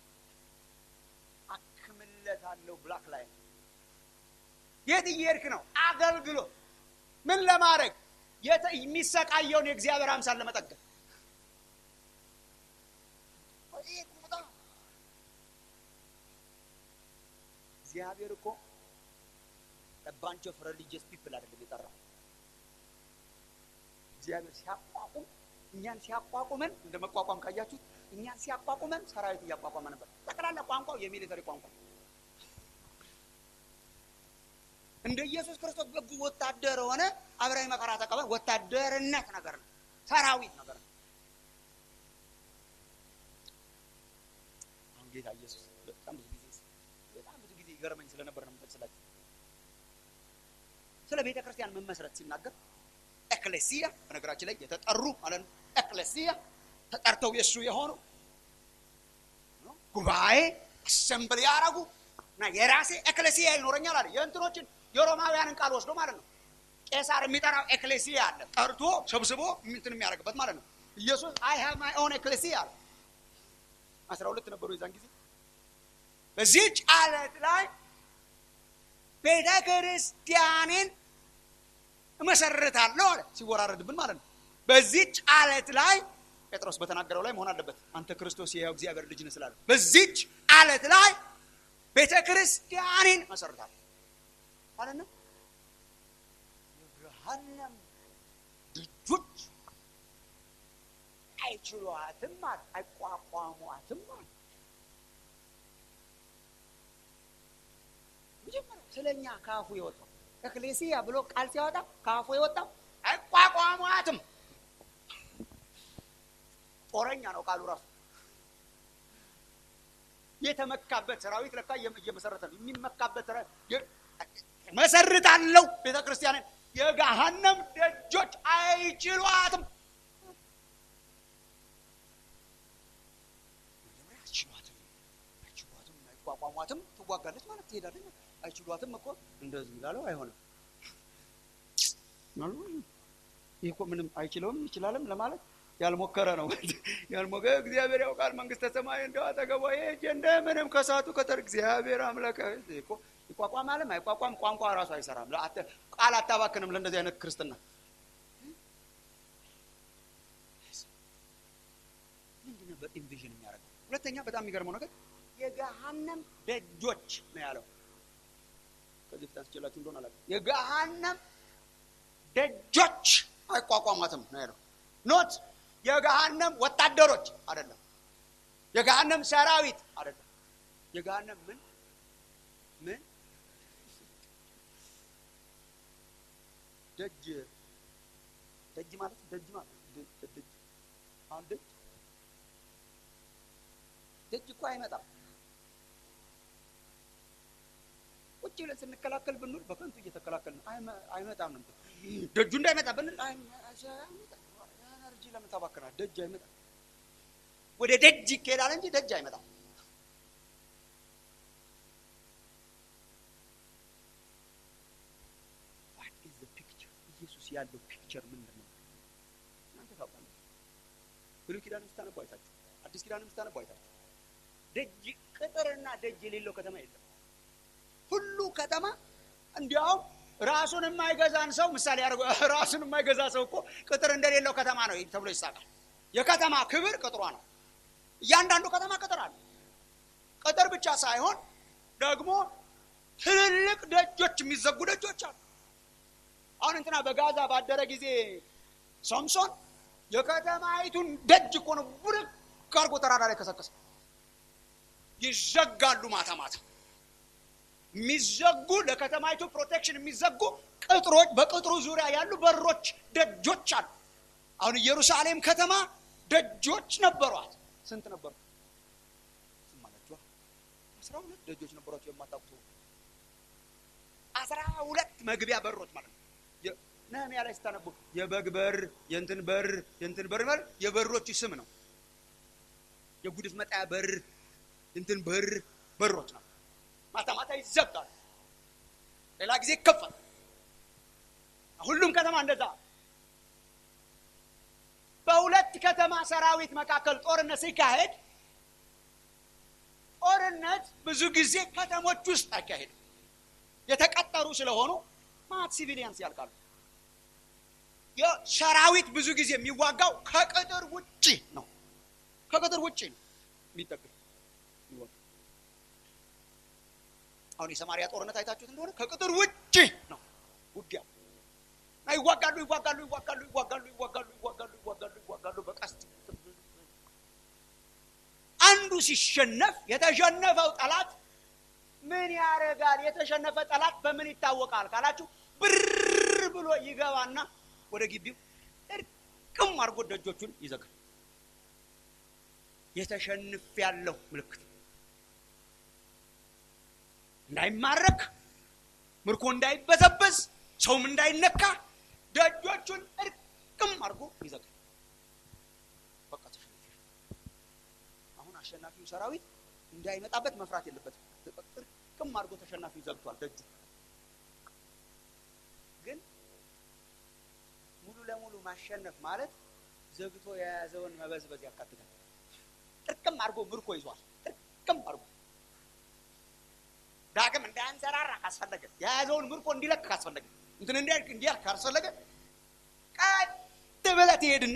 አክምለታለሁ ብላክ ላይ የት እየሄድክ ነው? አገልግሎት ምን ለማድረግ የሚሰቃየውን የእግዚአብሔር አምሳል ለመጠገን እግዚአብሔር እኮ ባንች ኦፍ ሪሊጂየስ ፒፕል አይደለም የጠራው። እግዚአብሔር ሲያቋቁም እኛን ሲያቋቁመን እንደ መቋቋም ካያችሁት እኛን ሲያቋቁመን ሰራዊት እያቋቋመ ነበር። ጠቅላላ ቋንቋው የሚሊተሪ ቋንቋ እንደ ኢየሱስ ክርስቶስ በጎ ወታደር ሆነ አብራዊ መከራ ተቀበል። ወታደርነት ነገር ነው፣ ሰራዊት ነገር ነው። አሁን ጌታ ኢየሱስ በጣም ብዙ ጊዜ በጣም ብዙ ጊዜ ይገርመኝ ስለነበር ነው የምጠቅስላችሁ ስለ ቤተ ክርስቲያን መመስረት ሲናገር ኤክሌሲያ በነገራችን ላይ የተጠሩ ማለት ነው። ኤክሌሲያ ተጠርተው የእሱ የሆኑ ጉባኤ አሰምብል ያደረጉ እና የራሴ ኤክሌሲያ ይኖረኛል አለ። የእንትኖችን የሮማውያንን ቃል ወስዶ ማለት ነው። ቄሳር የሚጠራው ኤክሌሲያ አለ፣ ጠርቶ ሰብስቦ እንትን የሚያደርግበት ማለት ነው። ኢየሱስ አይ ሃቭ ማይ ኦን ኤክሌሲያ አለ። አስራ ሁለት ነበሩ የዛን ጊዜ በዚህች አለት ላይ ቤተ ክርስቲያኔን እመሰርታለሁ አለ። ሲወራረድብን ማለት ነው። በዚች አለት ላይ ጴጥሮስ በተናገረው ላይ መሆን አለበት። አንተ ክርስቶስ የሕያው እግዚአብሔር ልጅ ነህ ስላለ በዚች አለት ላይ ቤተ ክርስቲያኔን እመሰርታለሁ ማለት ነው። የገሃነም ደጆች አይችሏትም አለ፣ አይቋቋሟትም አለ። መጀመሪያ ስለ እኛ ከአፉ የወጣው ኤክሌሲያ ብሎ ቃል ሲያወጣ ከአፉ የወጣው አይቋቋሟትም። ጦረኛ ነው ቃሉ ራሱ። የተመካበት ሰራዊት ለካ እየመሰረተ ነው። የሚመካበት መሰርታለሁ ቤተ ክርስቲያንን የገሃነም ደጆች አይችሏትም። አይችሏትም፣ አይችሏትም፣ አይቋቋሟትም። ትዋጋለች ማለት ትሄዳለች። አይችሏትም እኮ እንደዚህ ላለው አይሆንም። ይህ እኮ ምንም አይችለውም ይችላልም ለማለት ያልሞከረ ነው። ያልሞከ እግዚአብሔር ያውቃል መንግስተ ሰማይ እንደው አጠገቧ ሄጄ እንደምንም ከሳቱ ከተር እግዚአብሔር አምላክ እኮ ይቋቋም አለም አይቋቋም ቋንቋ ራሱ አይሰራም። ቃል አታባክንም ለእንደዚህ አይነት ክርስትና። ምንድን ነበር ኢንቪዥን የሚያደርገው? ሁለተኛ በጣም የሚገርመው ነገር የገሃነም ደጆች ነው ያለው። ከዚህ ፊት አንስቼላችሁ እንደሆነ አላውቅም። የገሃነም ደጆች አይቋቋማትም ነው ያለው። ኖት የገሃነም ወታደሮች አይደለም። የገሃነም ሰራዊት አይደለም። የገሃነም ምን ምን ደጅ ደጅ ማለት ደጅ ማለት ደጅ አሁን ደጅ ደጅ እኮ አይመጣም። ብለን ስንከላከል ብንውል በከንቱ እየተከላከል ነው። አይመጣም ነው ደጁ እንዳይመጣ ብንል ኤነርጂ ለምን ታባክናል? ደጅ አይመጣም። ወደ ደጅ ይካሄዳል እንጂ ደጅ አይመጣም። ዋት ኢዝ ዘ ፒክቸር? ኢየሱስ ያለው ፒክቸር ምንድን ነው? እናንተ ታውቃላችሁ። ብሉይ ኪዳን ስታነቡ አይታችሁ፣ አዲስ ኪዳን ስታነቡ አይታችሁ፣ ደጅ ቅጥርና ደጅ የሌለው ከተማ የለም። ሁሉ ከተማ እንዲያውም ራሱን የማይገዛን ሰው ምሳሌ ያደርገ ራሱን የማይገዛ ሰው እኮ ቅጥር እንደሌለው ከተማ ነው ተብሎ ይሳቃል። የከተማ ክብር ቅጥሯ ነው። እያንዳንዱ ከተማ ቅጥር አለ። ቅጥር ብቻ ሳይሆን ደግሞ ትልልቅ ደጆች፣ የሚዘጉ ደጆች አሉ። አሁን እንትና በጋዛ ባደረ ጊዜ ሶምሶን የከተማይቱን ደጅ እኮ ነው ቡርክ አድርጎ ተራራ ላይ ከሰከሰ። ይዘጋሉ ማታ ማታ የሚዘጉ ለከተማይቱ ፕሮቴክሽን የሚዘጉ ቅጥሮች፣ በቅጥሩ ዙሪያ ያሉ በሮች፣ ደጆች አሉ። አሁን ኢየሩሳሌም ከተማ ደጆች ነበሯት። ስንት ነበሩ? ስም አላችኋ? አስራ ሁለት ደጆች ነበሯቸው። የማታውቁ አስራ ሁለት መግቢያ በሮች ማለት ነው። ነህምያ ላይ ስታነቡ የበግ በር፣ የእንትን በር፣ የእንትን በር ማለት የበሮቹ ስም ነው። የጉድፍ መጣያ በር፣ እንትን በር በሮች ነው። ማታ ማታ ይዘጋል፣ ሌላ ጊዜ ይከፈል። ሁሉም ከተማ እንደዛ። በሁለት ከተማ ሰራዊት መካከል ጦርነት ሲካሄድ ጦርነት ብዙ ጊዜ ከተሞች ውስጥ አይካሄድም። የተቀጠሩ ስለሆኑ ማት ሲቪሊያንስ ያልቃሉ። የሰራዊት ብዙ ጊዜ የሚዋጋው ከቅጥር ውጭ ነው። ከቅጥር ውጭ ነው የሚጠቅም አሁን የሰማሪያ ጦርነት አይታችሁት እንደሆነ ከቅጥር ውጭ ነው ውጊያው። ይዋጋሉ ይዋጋሉ ይዋጋሉ ይዋጋሉ ይዋጋሉ ይዋጋሉ ይዋጋሉ ይዋጋሉ በቀስት አንዱ ሲሸነፍ የተሸነፈው ጠላት ምን ያደርጋል? የተሸነፈ ጠላት በምን ይታወቃል ካላችሁ ብር ብሎ ይገባና ወደ ግቢው እርቅም አድርጎ ደጆቹን ይዘጋል። የተሸንፍ ያለው ምልክት እንዳይማረክ ምርኮ እንዳይበዘበዝ ሰውም እንዳይነካ ደጆቹን እርቅም አድርጎ ይዘጋል። በቃ ተሸንፍ። አሁን አሸናፊው ሰራዊት እንዳይመጣበት መፍራት የለበትም። እርቅም አድርጎ ተሸናፊው ዘግቷል ደጁ። ግን ሙሉ ለሙሉ ማሸነፍ ማለት ዘግቶ የያዘውን መበዝበዝ ያካትታል። ጥርቅም አድርጎ ምርኮ ይዟል። ጥርቅም አድርጎ ዳግም እንዳያንሰራራ ካስፈለገ የያዘውን ምርኮ እንዲለቅ ካስፈለገ እንትን እንዲያልቅ እንዲያልቅ ካስፈለገ ቀጥ ብለህ ትሄድና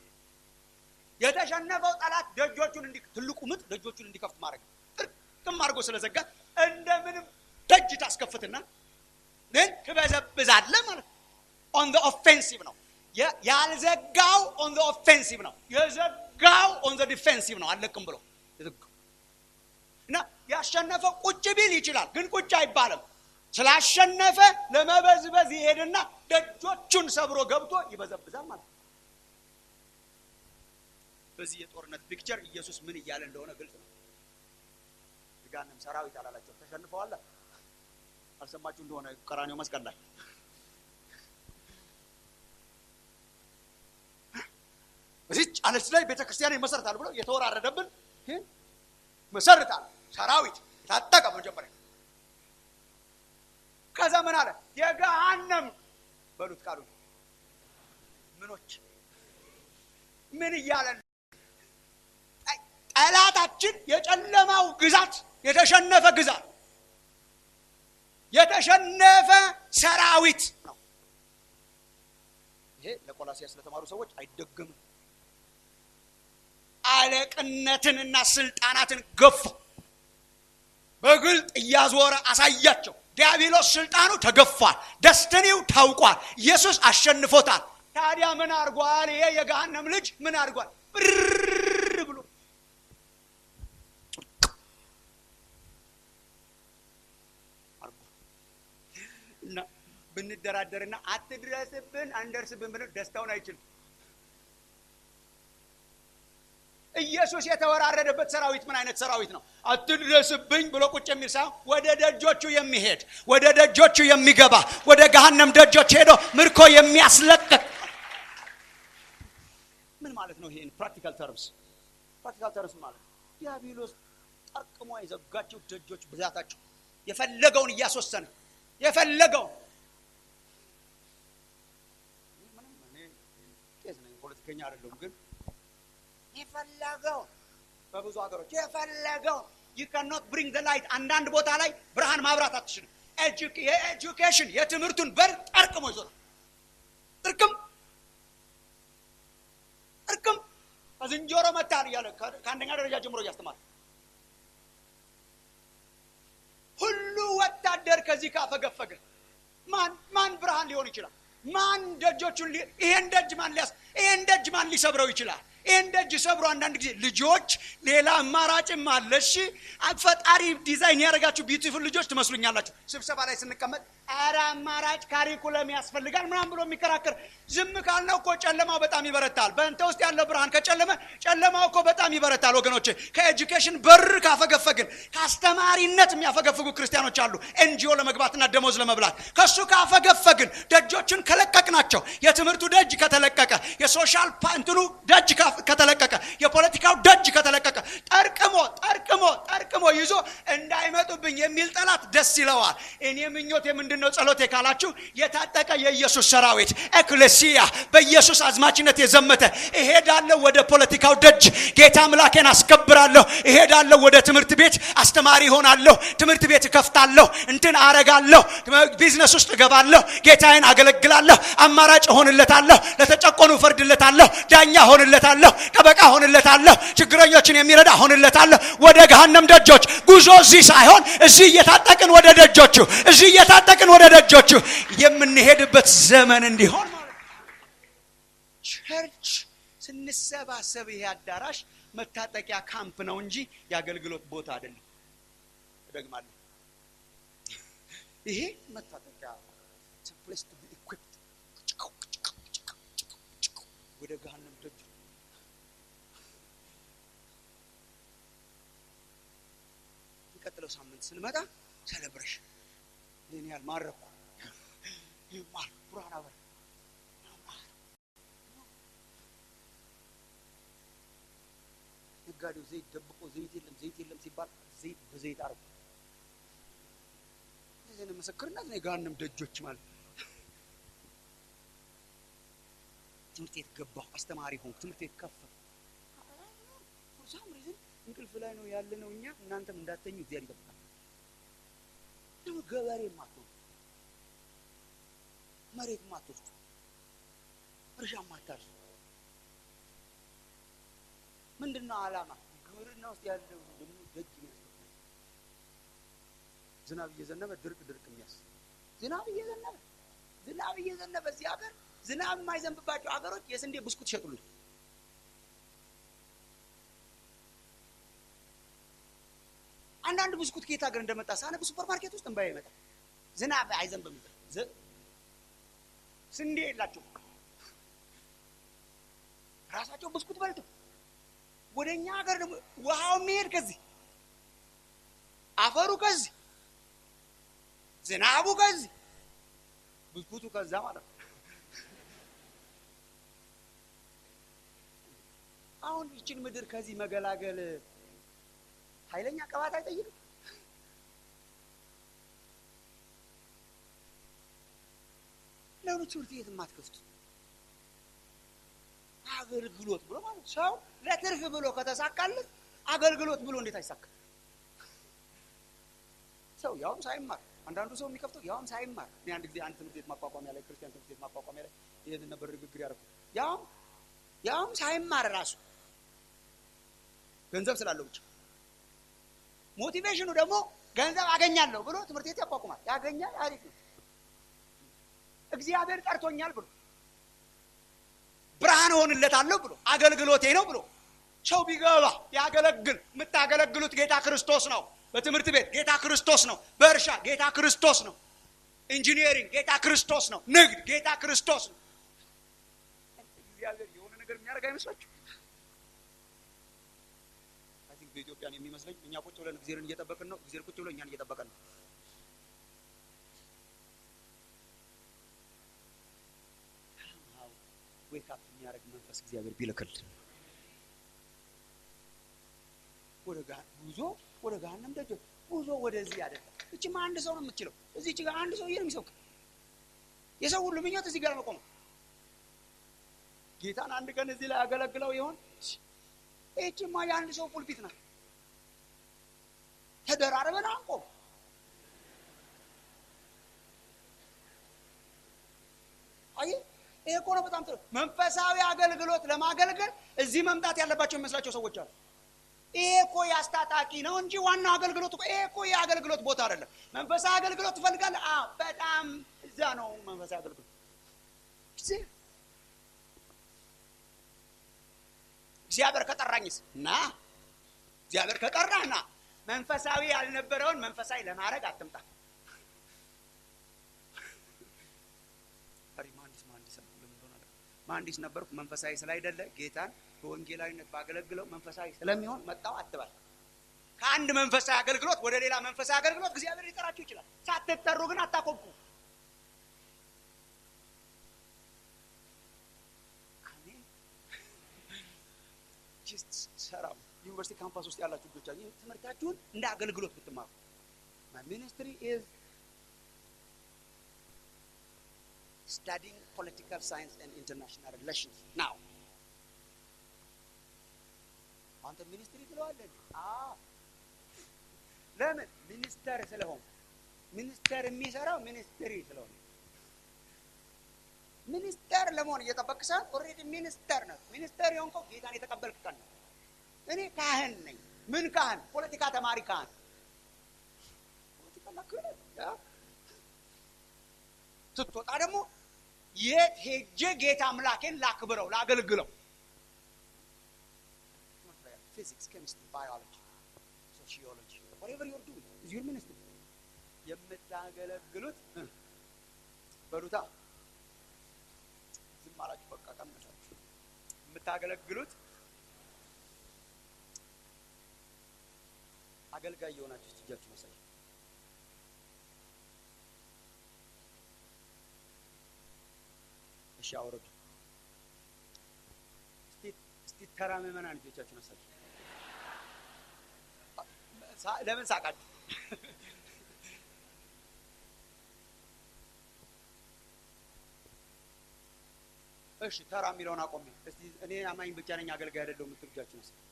የተሸነፈው ጠላት ደጆቹን እንዲ ትልቁ ምጥ ደጆቹን እንዲከፍት ማድረግ ጥርቅም አድርጎ ስለዘጋ እንደምንም ደጅ ታስከፍትና ግን ትበዘብዛለህ ማለት ነው። ኦን ዘ ኦፌንሲቭ ነው ያልዘጋው። ኦን ዘ ኦፌንሲቭ ነው የዘጋው። ኦን ዘ ዲፌንሲቭ ነው አለቅም ብሎ እና ያሸነፈው ቁጭ ቢል ይችላል፣ ግን ቁጭ አይባልም። ስላሸነፈ ለመበዝበዝ ይሄድና ደጆቹን ሰብሮ ገብቶ ይበዘብዛል ማለት ነው። በዚህ የጦርነት ፒክቸር ኢየሱስ ምን እያለ እንደሆነ ግልጽ ነው። ጋንም ሰራዊት አላላቸው ተሸንፈዋል። አልሰማችሁ እንደሆነ ቀራኔው መስቀል ላይ በዚች አለች ላይ ቤተ ክርስቲያን ይመሰርታል ብሎ የተወራረደብን መሰርታል። ሰራዊት ታጠቀ መጀመሪያ። ከዛ ምን አለ? የገሃነም በሉት ቃሉ ምኖች ምን እያለን ጠላታችን የጨለማው ግዛት የተሸነፈ ግዛት የተሸነፈ ሰራዊት ነው። ይሄ ለቆላሲያስ ስለተማሩ ሰዎች አይደገምም። አለቅነትንና ስልጣናትን ገፉ። በግልጥ እያዞረ አሳያቸው። ዲያብሎስ ስልጣኑ ተገፏል። ደስተኔው ታውቋል። ኢየሱስ አሸንፎታል። ታዲያ ምን አድርጓል? ይሄ የገሃነም ልጅ ምን አድርጓል? ብር ብሎ እና ብንደራደርና አትድረስብን አንደርስብን ብን ደስታውን አይችልም። ኢየሱስ የተወራረደበት ሰራዊት ምን አይነት ሰራዊት ነው? አትድረስብኝ ብሎ ቁጭ የሚል ሳይሆን ወደ ደጆቹ የሚሄድ ወደ ደጆቹ የሚገባ ወደ ገሃነም ደጆች ሄዶ ምርኮ የሚያስለቅቅ ምን ማለት ነው? ይሄን ፕራክቲካል ተርምስ ፕራክቲካል ተርምስ ማለት ዲያብሎስ ጠርቅሞ የዘጋቸው ደጆች ብዛታቸው የፈለገውን እያስወሰነ የፈለገውን ቄስ ነኝ ፖለቲከኛ አይደለሁም ግን የፈለገውን በብዙ ሀገሮች የፈለገውን ዩ ካኖት ብሪንግ ዘ ላይት አንዳንድ ቦታ ላይ ብርሃን ማብራት አትችልም የኤጁኬሽን የትምህርቱን በር ጠርቅሞ ይዞታል ጥርቅም ጥርቅም ከዝንጀሮ መታል እያለ ከአንደኛ ደረጃ ጀምሮ እያስተማር ሁሉ ወታደር ከዚህ ካፈገፈገ ማን ማን ብርሃን ሊሆን ይችላል? ማን ደጆቹን ይሄን ደጅ ማን ሊያስ ይሄን ደጅ ማን ሊሰብረው ይችላል? ይህን ደጅ ሰብሮ አንዳንድ ጊዜ ልጆች ሌላ አማራጭም አለ። እሺ ፈጣሪ ዲዛይን ያደረጋችሁ ቢዩቲፉል ልጆች ትመስሉኛላችሁ። ስብሰባ ላይ ስንቀመጥ ኧረ አማራጭ ካሪኩለም ያስፈልጋል ምናምን ብሎ የሚከራከር ዝም ካልነው እኮ ጨለማው በጣም ይበረታል። በእንተ ውስጥ ያለው ብርሃን ከጨለመ ጨለማው እኮ በጣም ይበረታል። ወገኖች ከኤጁኬሽን በር ካፈገፈግን፣ ከአስተማሪነት የሚያፈገፍጉ ክርስቲያኖች አሉ። ኤንጂኦ ለመግባትና ደሞዝ ለመብላት ከእሱ ካፈገፈግን፣ ደጆችን ከለቀቅናቸው፣ የትምህርቱ ደጅ ከተለቀቀ፣ የሶሻል እንትኑ ደጅ ከተለቀቀ፣ የፖለቲካው ደጅ ከተለቀቀ፣ ጠርቅሞ ጠርቅሞ ጠርቅሞ ይዞ እንዳይመጡብኝ የሚል ጠላት ደስ ይለዋል። እኔ ምኞት የምንድን ነው ጸሎቴ ካላችሁ የታጠቀ የኢየሱስ ሰራዊት ኤክሌሲያ በኢየሱስ አዝማችነት የዘመተ እሄዳለሁ ወደ ፖለቲካው ደጅ ጌታ አምላኬን አስከብራለሁ። እሄዳለሁ ወደ ትምህርት ቤት አስተማሪ ሆናለሁ። ትምህርት ቤት እከፍታለሁ። እንትን አረጋለሁ። ቢዝነስ ውስጥ እገባለሁ። ጌታዬን አገለግላለሁ። አማራጭ እሆንለታለሁ። ለተጨቆኑ እፈርድለታለሁ። ዳኛ እሆንለታለሁ። ጠበቃ እሆንለታለሁ። ችግረኞችን የሚረዳ እሆንለታለሁ። ወደ ገሃነም ደጆች ጉዞ እዚህ ሳይሆን እዚህ እየታጠቅን ወደ ደጆቹ እዚህ እየታጠቅን ወደ ደጆቹ የምንሄድበት ዘመን እንዲሆን ማለት ቸርች ስንሰባሰብ ይሄ አዳራሽ መታጠቂያ ካምፕ ነው እንጂ የአገልግሎት ቦታ አይደለም። እደግማለሁ። ይሄ መታጠቂያ ፕሌስ ቱ ቢ ኢኩፕድ ወደ ገሃነም ደጅ የሚቀጥለው ሳምንት ስንመጣ ሴሌብሬሽን ይህን ያህል ማረኩ ይማር ብርሃን አበራ ነጋዴው ዘይት ደብቆ ዘይት የለም ዘይት የለም ሲባል ዘይት በዘይት አረጉ። እንደዚህ ምስክርነት ነው። የገሃነም ደጆች ማለት ትምህርት ቤት ገባሁ፣ አስተማሪ ሆንኩ፣ ትምህርት ቤት ከፈትኩ። ሳም ሪዝን እንቅልፍ ላይ ነው ያለ ነው። እኛ እናንተም እንዳተኙ እግዚአብሔር ይጠብቃል። ደግሞ ገበሬ ማትሆኑ መሬት ማትወስዱ እርሻ ማታርሱ ምንድን ነው ዓላማ? ግብርና ውስጥ ያለው ደግሞ ደጅ የሚያስገባ ዝናብ እየዘነበ ድርቅ ድርቅ የሚያስ ዝናብ እየዘነበ ዝናብ እየዘነበ እዚህ ሀገር ዝናብ የማይዘንብባቸው ሀገሮች የስንዴ ብስኩት ይሸጡልን። አንዳንድ ብስኩት ከየት ሀገር እንደመጣ ሳነብ ሱፐር ማርኬት ውስጥ እንባ ይመጣል። ዝናብ አይዘንብም። ስንዴ የላቸው ራሳቸው ብስኩት በልተው ወደ እኛ ሀገር ደግሞ ውሃው የሚሄድ ከዚህ አፈሩ ከዚህ ዝናቡ ከዚህ ብስኩቱ ከዛ ማለት ነው። አሁን ይችን ምድር ከዚህ መገላገል ኃይለኛ ቅባት አይጠይቅም። ለምን ትምህርት ቤት የማትከፍቱ? አገልግሎት ብሎ ማለት ሰው ለትርፍ ብሎ ከተሳካለት አገልግሎት ብሎ እንዴት አይሳካ? ሰው ያውም ሳይማር አንዳንዱ ሰው የሚከፍተው ያውም ሳይማር። እኔ አንድ ጊዜ አንድ ትምህርት ቤት ማቋቋሚያ ላይ ክርስቲያን ትምህርት ቤት ማቋቋሚያ ላይ ይህን ነበር ንግግር ያደረኩት። ያውም ያውም ሳይማር ራሱ ገንዘብ ስላለው ብቻ ሞቲቬሽኑ ደግሞ ገንዘብ አገኛለሁ ብሎ ትምህርት ቤት ያቋቁማል። ያገኛል፣ አሪፍ ነው። እግዚአብሔር ጠርቶኛል ብሎ ብርሃን እሆንለታለሁ ብሎ አገልግሎቴ ነው ብሎ ሰው ቢገባ ያገለግል። የምታገለግሉት ጌታ ክርስቶስ ነው። በትምህርት ቤት ጌታ ክርስቶስ ነው። በእርሻ ጌታ ክርስቶስ ነው። ኢንጂኒየሪንግ ጌታ ክርስቶስ ነው። ንግድ ጌታ ክርስቶስ ነው። እግዚአብሔር የሆነ ነገር የሚያደርግ አይመስላችሁ? በኢትዮጵያን የሚመስለኝ እኛ ቁጭ ብለን እግዚአብሔርን እየጠበቅን ነው፣ እግዚአብሔር ቁጭ ብሎ እኛን እየጠበቀን ነው። ዌክ አፕ የሚያደርግ መንፈስ እግዚአብሔር ቢልክልን ወደ ጉዞ ወደ ገሃነም ደጅ ጉዞ ወደዚህ አይደለም። እችማ አንድ ሰው ነው የምትችለው። እዚች ጋር አንድ ሰው ነው የሚሰብክ። የሰው ሁሉ ምኞት እዚህ ጋር መቆም። ጌታን አንድ ቀን እዚህ ላይ ያገለግለው ይሆን? ይህችማ የአንድ ሰው ፑልፒት ናት። ተደራርበን አንቆም። አይ ይሄ እኮ ነው በጣም ጥሩ። መንፈሳዊ አገልግሎት ለማገልገል እዚህ መምጣት ያለባቸው የሚመስላቸው ሰዎች አሉ። ይሄ እኮ ያስታጣቂ ነው እንጂ ዋናው አገልግሎት እኮ ይሄ እኮ የአገልግሎት ቦታ አይደለም። መንፈሳዊ አገልግሎት ትፈልጋለህ? አዎ፣ በጣም እዛ ነው መንፈሳዊ አገልግሎት። እግዚአብሔር ከጠራኝስ ና፣ እግዚአብሔር ከጠራ ና። መንፈሳዊ ያልነበረውን መንፈሳዊ ለማድረግ አትምጣ። መሀንዲስ ነበርኩ መንፈሳዊ ስላይደለ ጌታን በወንጌላዊነት ባገለግለው መንፈሳዊ ስለሚሆን መጣው አትባል። ከአንድ መንፈሳዊ አገልግሎት ወደ ሌላ መንፈሳዊ አገልግሎት እግዚአብሔር ሊጠራችሁ ይችላል። ሳትጠሩ ግን አታኮብኩ። አሜን። ሰራው ዩኒቨርሲቲ ካምፓስ ውስጥ ያላችሁ ልጆቻችሁ ትምህርታችሁን እንደ አገልግሎት ብትማሩ ሚኒስትሪ ኢዝ studying political science and international relations now አንተ ሚኒስትሪ ትለዋለህ ለምን ሚኒስተር ስለሆን ሚኒስተር የሚሰራው ሚኒስትሪ ስለሆነ ሚኒስተር ለመሆን እየጠበቅ ሳይሆን ኦልሬዲ ሚኒስተር ነው ሚኒስተር የሆንከው ጌታን የተቀበልክ ቀን ነው እኔ ካህን ነኝ ምን ካህን ፖለቲካ ተማሪ ካህን ፖለቲካ ስትወጣ ደግሞ የት ሄጄ ጌታ አምላኬን ላክብረው ላገልግለው ፊዚክስ ኬሚስትሪ ባዮሎጂ ሶሺዮሎጂ whatever you're doing is your ministry የምታገለግሉት በሉታ ዝም አላችሁ በቃ ቀመሳችሁ የምታገለግሉት አገልጋይ የሆናችሁ እጃችሁ መሳይ እሺ አውረዱ። እስቲ ተራ ምዕመናን ልጆቻችሁን አሳዩ። ለምን ሳቃችሁ? እሺ ተራ የሚለውን አቆሚ። እስቲ እኔ አማኝ ብቻ ነኝ አገልጋይ አይደለሁም የምትሉ እጃችሁን አሳዩ።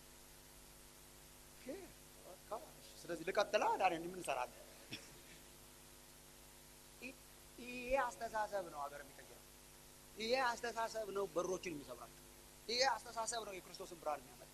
ስለዚህ ልቀጥላ ዳኔ ምን እንሰራለን? ይሄ አስተሳሰብ ነው ሀገር የሚቀይረው። ይሄ አስተሳሰብ ነው በሮችን የሚሰብራቸው። ይሄ አስተሳሰብ ነው የክርስቶስን ብርሃን የሚያመጣ።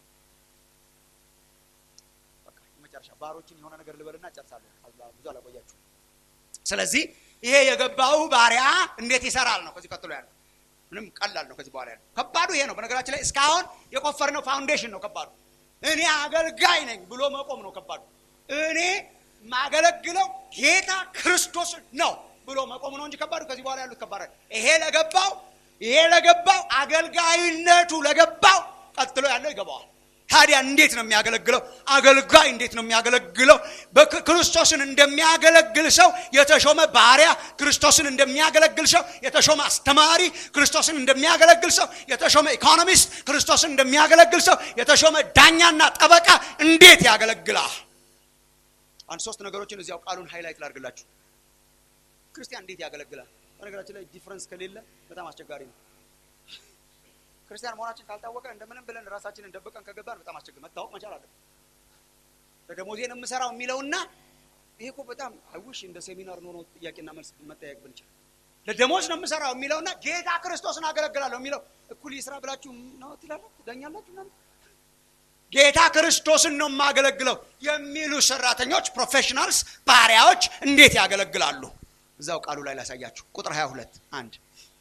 በቃ የመጨረሻ ባሮችን የሆነ ነገር ልበልና ጨርሳለሁ። ብዙ አላቆያችሁ። ስለዚህ ይሄ የገባው ባሪያ እንዴት ይሰራል ነው ከዚህ ቀጥሎ ያለው። ምንም ቀላል ነው ከዚህ በኋላ ያለው። ከባዱ ይሄ ነው። በነገራችን ላይ እስካሁን የቆፈርነው ፋውንዴሽን ነው ከባዱ። እኔ አገልጋይ ነኝ ብሎ መቆም ነው ከባዱ። እኔ ማገለግለው ጌታ ክርስቶስን ነው ብሎ መቆም ነው እንጂ ከባዱ ከዚህ በኋላ ያሉት ከባድ ይሄ ለገባው ይሄ ለገባው አገልጋይነቱ ለገባው ቀጥሎ ያለው ይገባዋል። ታዲያ እንዴት ነው የሚያገለግለው? አገልጋይ እንዴት ነው የሚያገለግለው? ክርስቶስን እንደሚያገለግል ሰው የተሾመ ባሪያ፣ ክርስቶስን እንደሚያገለግል ሰው የተሾመ አስተማሪ፣ ክርስቶስን እንደሚያገለግል ሰው የተሾመ ኢኮኖሚስት፣ ክርስቶስን እንደሚያገለግል ሰው የተሾመ ዳኛና ጠበቃ እንዴት ያገለግላል? አንድ ሶስት ነገሮችን እዚያው ቃሉን ሃይላይት ላድርግላችሁ። ክርስቲያን እንዴት ያገለግላል? በነገራችን ላይ ዲፍረንስ ከሌለ በጣም አስቸጋሪ ነው። ክርስቲያን መሆናችን ካልታወቀ እንደምንም ብለን ራሳችንን ደብቀን ከገባን በጣም አስቸጋሪ መታወቅ መቻል አለ። ለደሞዜን የምሰራው የሚለውና ይሄ እኮ በጣም አይውሽ እንደ ሴሚናር ኖሮ ጥያቄና መልስ መጠያየቅ ብንችል ለደሞዝ ነው የምሰራው የሚለውና ጌታ ክርስቶስን አገለግላለሁ የሚለው እኩል ይስራ ብላችሁ ነው ትላላችሁ፣ ትዳኛላችሁ ምናምን ጌታ ክርስቶስን ነው የማገለግለው የሚሉ ሰራተኞች ፕሮፌሽናልስ ባሪያዎች እንዴት ያገለግላሉ? እዛው ቃሉ ላይ ላሳያችሁ። ቁጥር 22 አንድ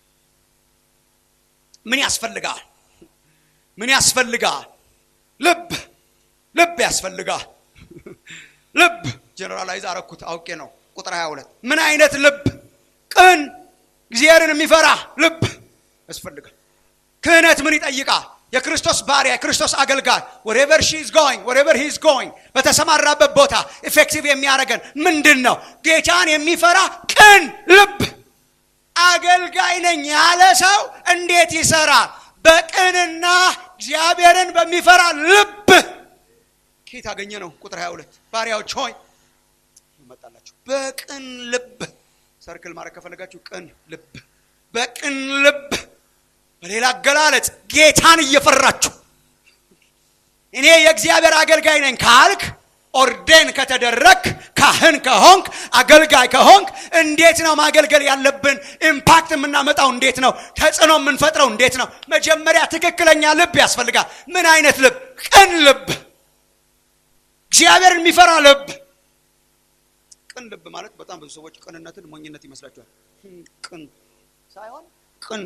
ምን ያስፈልጋል? ምን ያስፈልጋል? ልብ ልብ ያስፈልጋል። ልብ ጀነራላይዝ አረኩት አውቄ ነው። ቁጥር 22 ምን አይነት ልብ? ቅን እግዚአብሔርን የሚፈራ ልብ ያስፈልጋል። ክህነት ምን ይጠይቃል? የክርስቶስ ባሪያ የክርስቶስ አገልጋይ ወሬቨር ሺ ኢዝ ጎይንግ ወሬቨር ሂ ኢዝ ጎይንግ በተሰማራበት ቦታ ኢፌክቲቭ የሚያደርገን ምንድን ነው? ጌታን የሚፈራ ቅን ልብ። አገልጋይ ነኝ ያለ ሰው እንዴት ይሰራል? በቅንና እግዚአብሔርን በሚፈራ ልብ። ከየት አገኘ ነው? ቁጥር 22 ባሪያዎች ሆይ ይመጣላችሁ በቅን ልብ። ሰርክል ማድረግ ከፈለጋችሁ ቅን ልብ፣ በቅን ልብ በሌላ አገላለጽ ጌታን እየፈራችሁ እኔ የእግዚአብሔር አገልጋይ ነኝ ካልክ ኦርዴን ከተደረግ ካህን ከሆንክ አገልጋይ ከሆንክ እንዴት ነው ማገልገል ያለብን? ኢምፓክት የምናመጣው እንዴት ነው? ተጽዕኖ የምንፈጥረው እንዴት ነው? መጀመሪያ ትክክለኛ ልብ ያስፈልጋል። ምን አይነት ልብ? ቅን ልብ፣ እግዚአብሔርን የሚፈራ ልብ። ቅን ልብ ማለት በጣም ብዙ ሰዎች ቅንነትን ሞኝነት ይመስላችኋል። ቅን ሳይሆን ቅን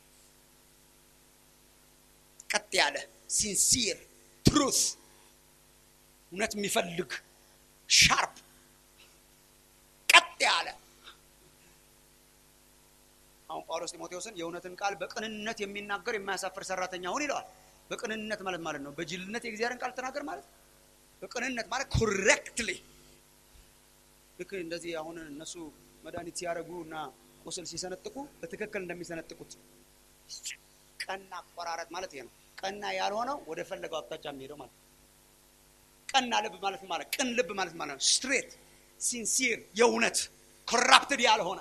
ቀጥ ያለ ሲንሲር ትሩት እውነት የሚፈልግ ሻርፕ ቀጥ ያለ አሁን ጳውሎስ ጢሞቴዎስን የእውነትን ቃል በቅንነት የሚናገር የማያሳፍር ሰራተኛ ሁን ይለዋል። በቅንነት ማለት ማለት ነው በጅልነት የእግዚአብሔርን ቃል ተናገር ማለት በቅንነት ማለት ኮሬክትሊ ልክ እንደዚህ አሁን እነሱ መድኃኒት ሲያደርጉ እና ቁስል ሲሰነጥቁ በትክክል እንደሚሰነጥቁት ቀና አቆራረጥ ማለት ይሄ ነው። ቀና ያልሆነው ወደ ፈለገው አቅጣጫ የሚሄደው ማለት ነው። ቀና ልብ ማለት ማለት ቅን ልብ ማለት ማለት ነው። ስትሬት ሲንሲር፣ የእውነት ኮራፕትድ ያልሆነ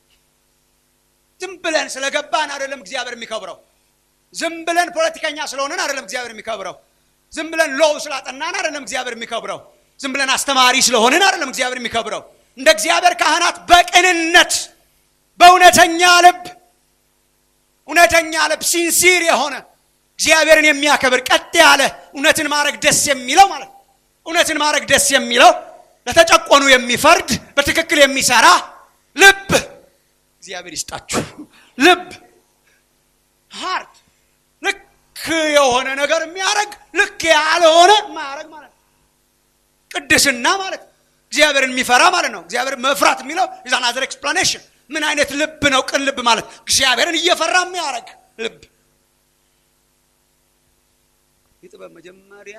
ዝም ብለን ስለገባን አይደለም እግዚአብሔር የሚከብረው። ዝም ብለን ፖለቲከኛ ስለሆንን አይደለም እግዚአብሔር የሚከብረው። ዝም ብለን ሎው ስላጠናን አይደለም እግዚአብሔር የሚከብረው። ዝም ብለን አስተማሪ ስለሆንን አይደለም እግዚአብሔር የሚከብረው። እንደ እግዚአብሔር ካህናት በቅንነት በእውነተኛ ልብ እውነተኛ ልብ ሲንሲር የሆነ እግዚአብሔርን የሚያከብር ቀጥ ያለ እውነትን ማድረግ ደስ የሚለው ማለት ነው። እውነትን ማድረግ ደስ የሚለው ለተጨቆኑ የሚፈርድ በትክክል የሚሰራ ልብ እግዚአብሔር ይስጣችሁ። ልብ ሃርት ልክ የሆነ ነገር የሚያደርግ ልክ ያልሆነ ማያደርግ ማለት ነው። ቅድስና ማለት እግዚአብሔርን የሚፈራ ማለት ነው። እግዚአብሔር መፍራት የሚለው ዛን አዘር ኤክስፕላኔሽን ምን አይነት ልብ ነው? ቅን ልብ ማለት እግዚአብሔርን እየፈራ የሚያደርግ ልብ። የጥበብ መጀመሪያ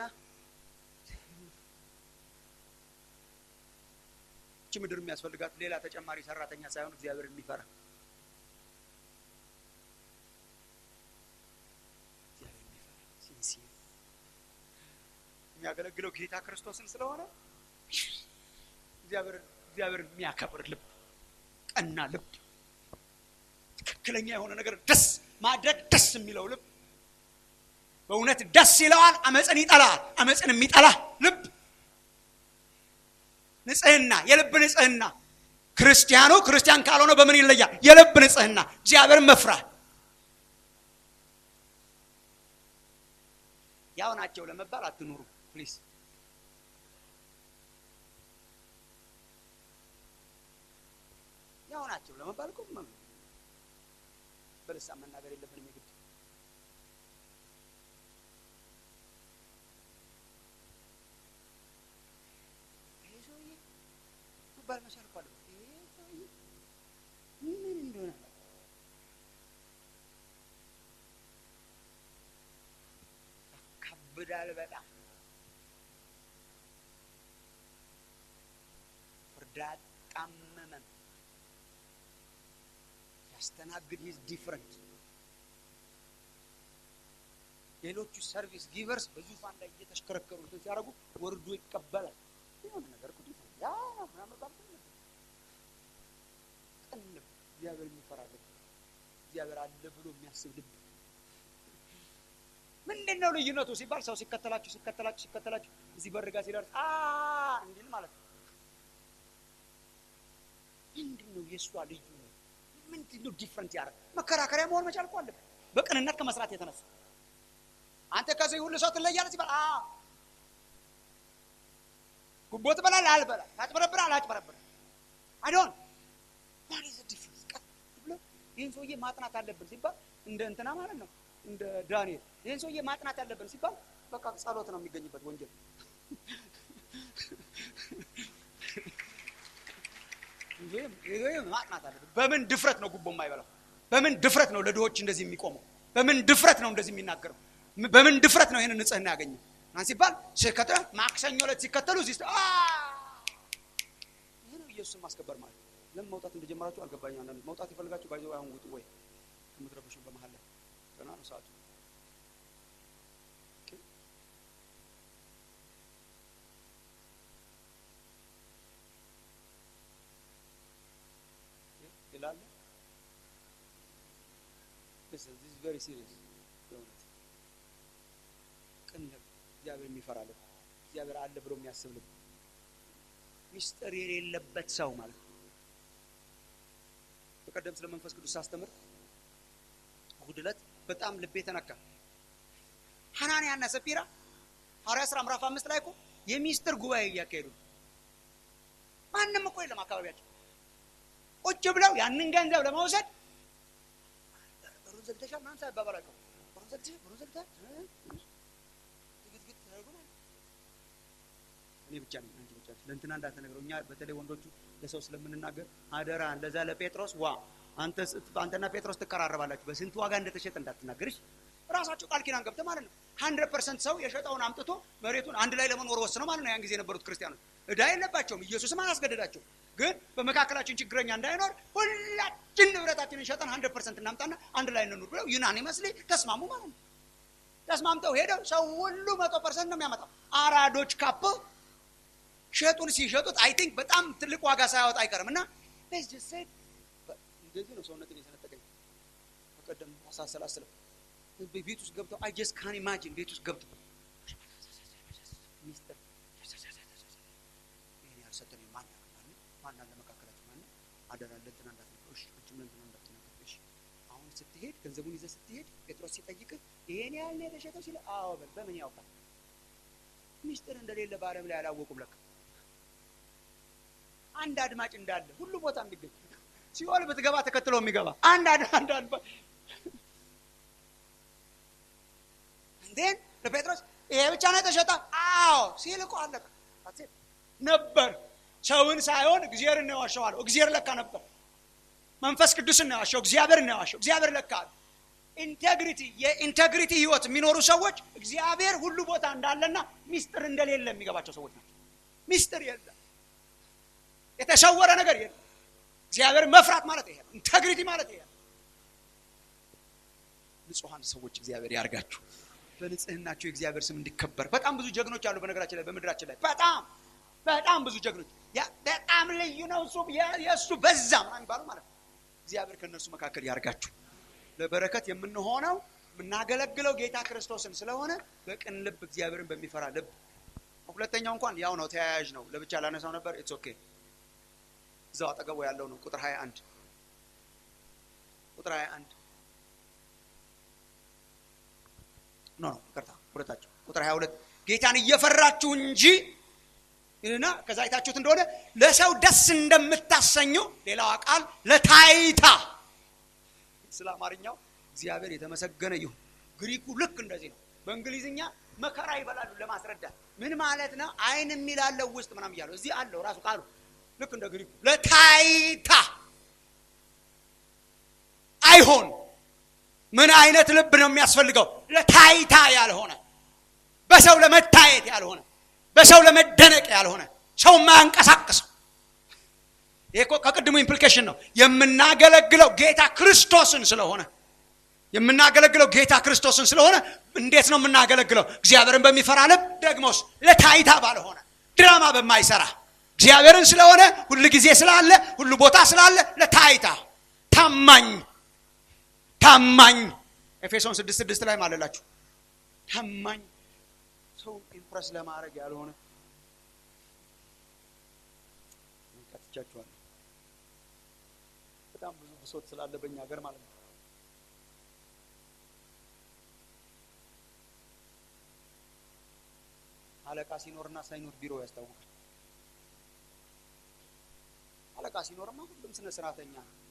እቺ ምድር የሚያስፈልጋት ሌላ ተጨማሪ ሰራተኛ ሳይሆን እግዚአብሔርን የሚፈራ የሚያገለግለው ጌታ ክርስቶስን ስለሆነ እግዚአብሔርን የሚያከብር ልብ ቀና ልብ ትክክለኛ የሆነ ነገር ደስ ማድረግ ደስ የሚለው ልብ በእውነት ደስ ይለዋል። አመፅን ይጠላል። አመፅን የሚጠላ ልብ ንጽህና፣ የልብ ንጽህና። ክርስቲያኑ ክርስቲያን ካልሆነ በምን ይለያል? የልብ ንጽህና፣ እግዚአብሔርን መፍራት። ያው ናቸው ለመባል አትኑሩ ፕሊዝ። ያው ናቸው ለመባል እኮ በልሳን መናገር የለብንም የግድ ይሄ ሰውዬ መባል መቻል እኮ አለበት። ይሄ ሰውዬ ምን እንደሆነ ያካብዳል በጣም ፍርድ አጣመመም ያስተናግድ ሂዝ ዲፍረንት ሌሎቹ ሰርቪስ ጊቨርስ በዙፋን ላይ እየተሽከረከሩ እንትን ሲያደርጉ ወርዶ ይቀበላል። የሆነ ነገር እኮ ዲፍረንት ያ ነው ምናምን ባል ቅን ልብ፣ እግዚአብሔር የሚፈራ ልብ፣ እግዚአብሔር አለ ብሎ የሚያስብ ልብ። ምንድን ነው ልዩነቱ ሲባል ሰው ሲከተላችሁ ሲከተላችሁ ሲከተላችሁ እዚህ በር ጋር ሲደርስ አ እንዲል ማለት ነው። ምንድን ነው የእሷ ልዩ ነው? ምንድን ነው ዲፍረንት ያደረግ መከራከሪያ መሆን መቻል እኮ አለበት። በቅንነት ከመስራት የተነሳ አንተ ከዚህ ሁሉ ሰው ትለያለህ ሲባል አ ጉቦ ትበላለህ አልበላ ታጭበረብራለህ አላጭበረብርም አይዶን ዋት ኢዝ ዲፍረንስ ቀጥ ብሎ ይህን ሰውዬ ማጥናት አለብን ሲባል እንደ እንትና ማለት ነው እንደ ዳንኤል ይህን ሰውዬ ማጥናት አለብን ሲባል በቃ ጸሎት ነው የሚገኝበት ወንጀል ማጥናት አለብን በምን ድፍረት ነው ጉቦ የማይበላው በምን ድፍረት ነው ለድሆች እንደዚህ የሚቆመው በምን ድፍረት ነው እንደዚህ የሚናገረው በምን ድፍረት ነው ይህንን ንጽህና ያገኘው? ማን ሲባል ሲከተል ማክሰኞ ዕለት ሲከተሉ እዚህ ስ- አ! ይህ ነው ኢየሱስን ማስከበር ማለት። ለምን መውጣት እንደጀመራችሁ አልገባኝ። አንዳንድ መውጣት የፈልጋችሁ ባይዘ አሁን ውጡ ወይ ከምትረብሹ በመሀል ላይ ገና ነው ሰዓቱ። ኦኬ። ይላል This is this is very serious በእውነት ቅን ልብ፣ እግዚአብሔር የሚፈራ ልብ፣ እግዚአብሔር አለ ብሎ የሚያስብ ልብ፣ ሚስጥር የሌለበት ሰው ማለት ነው። በቀደም ስለ መንፈስ ቅዱስ ሳስተምር እሑድ ዕለት በጣም ልቤ ተነካ። ሐናንያና ሰጲራ ሐዋርያት ሥራ ምዕራፍ አምስት ላይ እኮ የሚስጥር ጉባኤ እያካሄዱ ነው። ማንም እኮ የለም አካባቢያቸው። ቁጭ ብለው ያንን ገንዘብ ለመውሰድ በሩን ዘግተሻል ምናምን ሳይባባል አይቀሩም። በሩን ዘግተሻል፣ በሩን ዘግተሻል ግትግት ተደርጎ ማለት ነው። እኔ ብቻ ነኝ አንቺ ብቻ ነሽ። ለእንትና እንዳትነግረው። እኛ በተለይ ወንዶቹ ለሰው ስለምንናገር አደራ፣ ለዛ ለጴጥሮስ ዋ አንተ አንተና ጴጥሮስ ትቀራረባላችሁ፣ በስንት ዋጋ እንደተሸጠ እንዳትናገርሽ። ራሳቸው ቃል ኪዳን ገብተህ ማለት ነው። ሀንድረድ ፐርሰንት ሰው የሸጠውን አምጥቶ መሬቱን አንድ ላይ ለመኖር ወስነው ማለት ነው። ያን ጊዜ የነበሩት ክርስቲያኖች ዕዳ የለባቸውም። ኢየሱስም አላስገደዳቸው። ግን በመካከላችን ችግረኛ እንዳይኖር ሁላችን ንብረታችንን ሸጠን ሀንድረድ ፐርሰንት እናምጣና አንድ ላይ እንኑር ብለው ዩናኒመስሊ ተስማሙ ማለት ነው። ተስማምተው ሄደው ሰው ሁሉ መቶ ፐርሰንት ነው የሚያመጣው። አራዶች ካፕ ሸጡን ሲሸጡት አይ ቲንክ በጣም ትልቅ ዋጋ ሳያወጣ አይቀርም እና let's just say እንደዚህ ነው ሰውነትን የሰነጠቀኝ በቀደም ሳሰላስለው ቤት ውስጥ ገብተው አይ ጀስት ካን ኢማጂን ቤት ውስጥ ገብተው ሚስጥር ይሄን ያልሰጠን ማን ያውቃል? ማን አለ መካከላችን? ማን አደራ ለእንትና እንዳትነግረው። እሺ አንቺም ለእንትና እንዳትነግረው። እሺ አሁን ስትሄድ ገንዘቡን ይዘህ ስትሄድ ጴጥሮስ ሲጠይቅህ ይሄን ያህል ነው የተሸጠው ሲል አዎ በል። በምን ያውቃል? ሚስጥር እንደሌለ በዓለም ላይ አላወቁም ለካ። አንድ አድማጭ እንዳለ ሁሉ ቦታ የሚገኝ ሲኦል ብትገባ ተከትሎ የሚገባ አንድ አድ አንድ አድማጭ እንዴን ለጴጥሮስ ይሄ ብቻ ነው የተሸጠ? አዎ ሲል እኮ አለቀ። That's it። ነበር ሰውን ሳይሆን እግዚአብሔርን ነው የዋሸው አለው። እግዚአብሔር ለካ ነበር። መንፈስ ቅዱስን ነው የዋሸው፣ እግዚአብሔርን ነው የዋሸው። እግዚአብሔር ለካ አለ። ኢንቴግሪቲ የኢንቴግሪቲ ህይወት የሚኖሩ ሰዎች እግዚአብሔር ሁሉ ቦታ እንዳለና ሚስጥር እንደሌለ የሚገባቸው ሰዎች ናቸው። ሚስጥር የለም፣ የተሰወረ ነገር የለም። እግዚአብሔር መፍራት ማለት ይሄ ነው። ኢንቴግሪቲ ማለት ይሄ ነው። ንጹሐን ሰዎች እግዚአብሔር ያርጋችሁ። በንጽህናቸው የእግዚአብሔር ስም እንዲከበር በጣም ብዙ ጀግኖች አሉ በነገራችን ላይ በምድራችን ላይ በጣም በጣም ብዙ ጀግኖች ያ በጣም ልዩ ነው እሱ የ- የእሱ በዛ ምናምን የሚባለው ማለት ነው። እግዚአብሔር ከእነርሱ መካከል ያርጋችሁ። ለበረከት የምንሆነው የምናገለግለው ጌታ ክርስቶስን ስለሆነ በቅን ልብ እግዚአብሔርን በሚፈራ ልብ። ሁለተኛው እንኳን ያው ነው፣ ተያያዥ ነው። ለብቻ ላነሳው ነበር። ኢትስ ኦኬ። እዛው አጠገቡ ያለው ነው። ቁጥር 21 ቁጥር 21 ኖ ኖ ይቅርታ፣ ሁለታቸው ቁጥር 22 ጌታን እየፈራችሁ እንጂ ይልና ከዛ አይታችሁት እንደሆነ ለሰው ደስ እንደምታሰኙ ሌላዋ ቃል ለታይታ ስለ አማርኛው እግዚአብሔር የተመሰገነ ይሁን። ግሪኩ ልክ እንደዚህ ነው። በእንግሊዝኛ መከራ ይበላሉ ለማስረዳት ምን ማለት ነው? አይን የሚላለው ውስጥ ምናምን እያለው እዚህ አለው ራሱ ቃሉ ልክ እንደ ግሪኩ ለታይታ አይሆን። ምን አይነት ልብ ነው የሚያስፈልገው? ለታይታ ያልሆነ በሰው ለመታየት ያልሆነ በሰው ለመደነቅ ያልሆነ ሰው የማያንቀሳቅሰው ይሄ እኮ ከቅድሙ ኢምፕሊኬሽን ነው። የምናገለግለው ጌታ ክርስቶስን ስለሆነ የምናገለግለው ጌታ ክርስቶስን ስለሆነ እንዴት ነው የምናገለግለው? እግዚአብሔርን በሚፈራ ልብ፣ ደግሞስ ለታይታ ባልሆነ ድራማ በማይሰራ እግዚአብሔርን ስለሆነ ሁሉ ጊዜ ስላለ ሁሉ ቦታ ስላለ ለታይታ ታማኝ ታማኝ ኤፌሶን ስድስት ስድስት ላይ ማለላችሁ ታማኝ ሰው ኢምፕረስ ለማድረግ ያልሆነ ቀጥቻችኋለሁ። በጣም ብዙ ብሶት ስላለ በእኛ ሀገር ማለት ነው። አለቃ ሲኖርና ሳይኖር ቢሮ ያስታውቃል። አለቃ ሲኖርማ ሁሉም ስነ ስርዓተኛ ነው።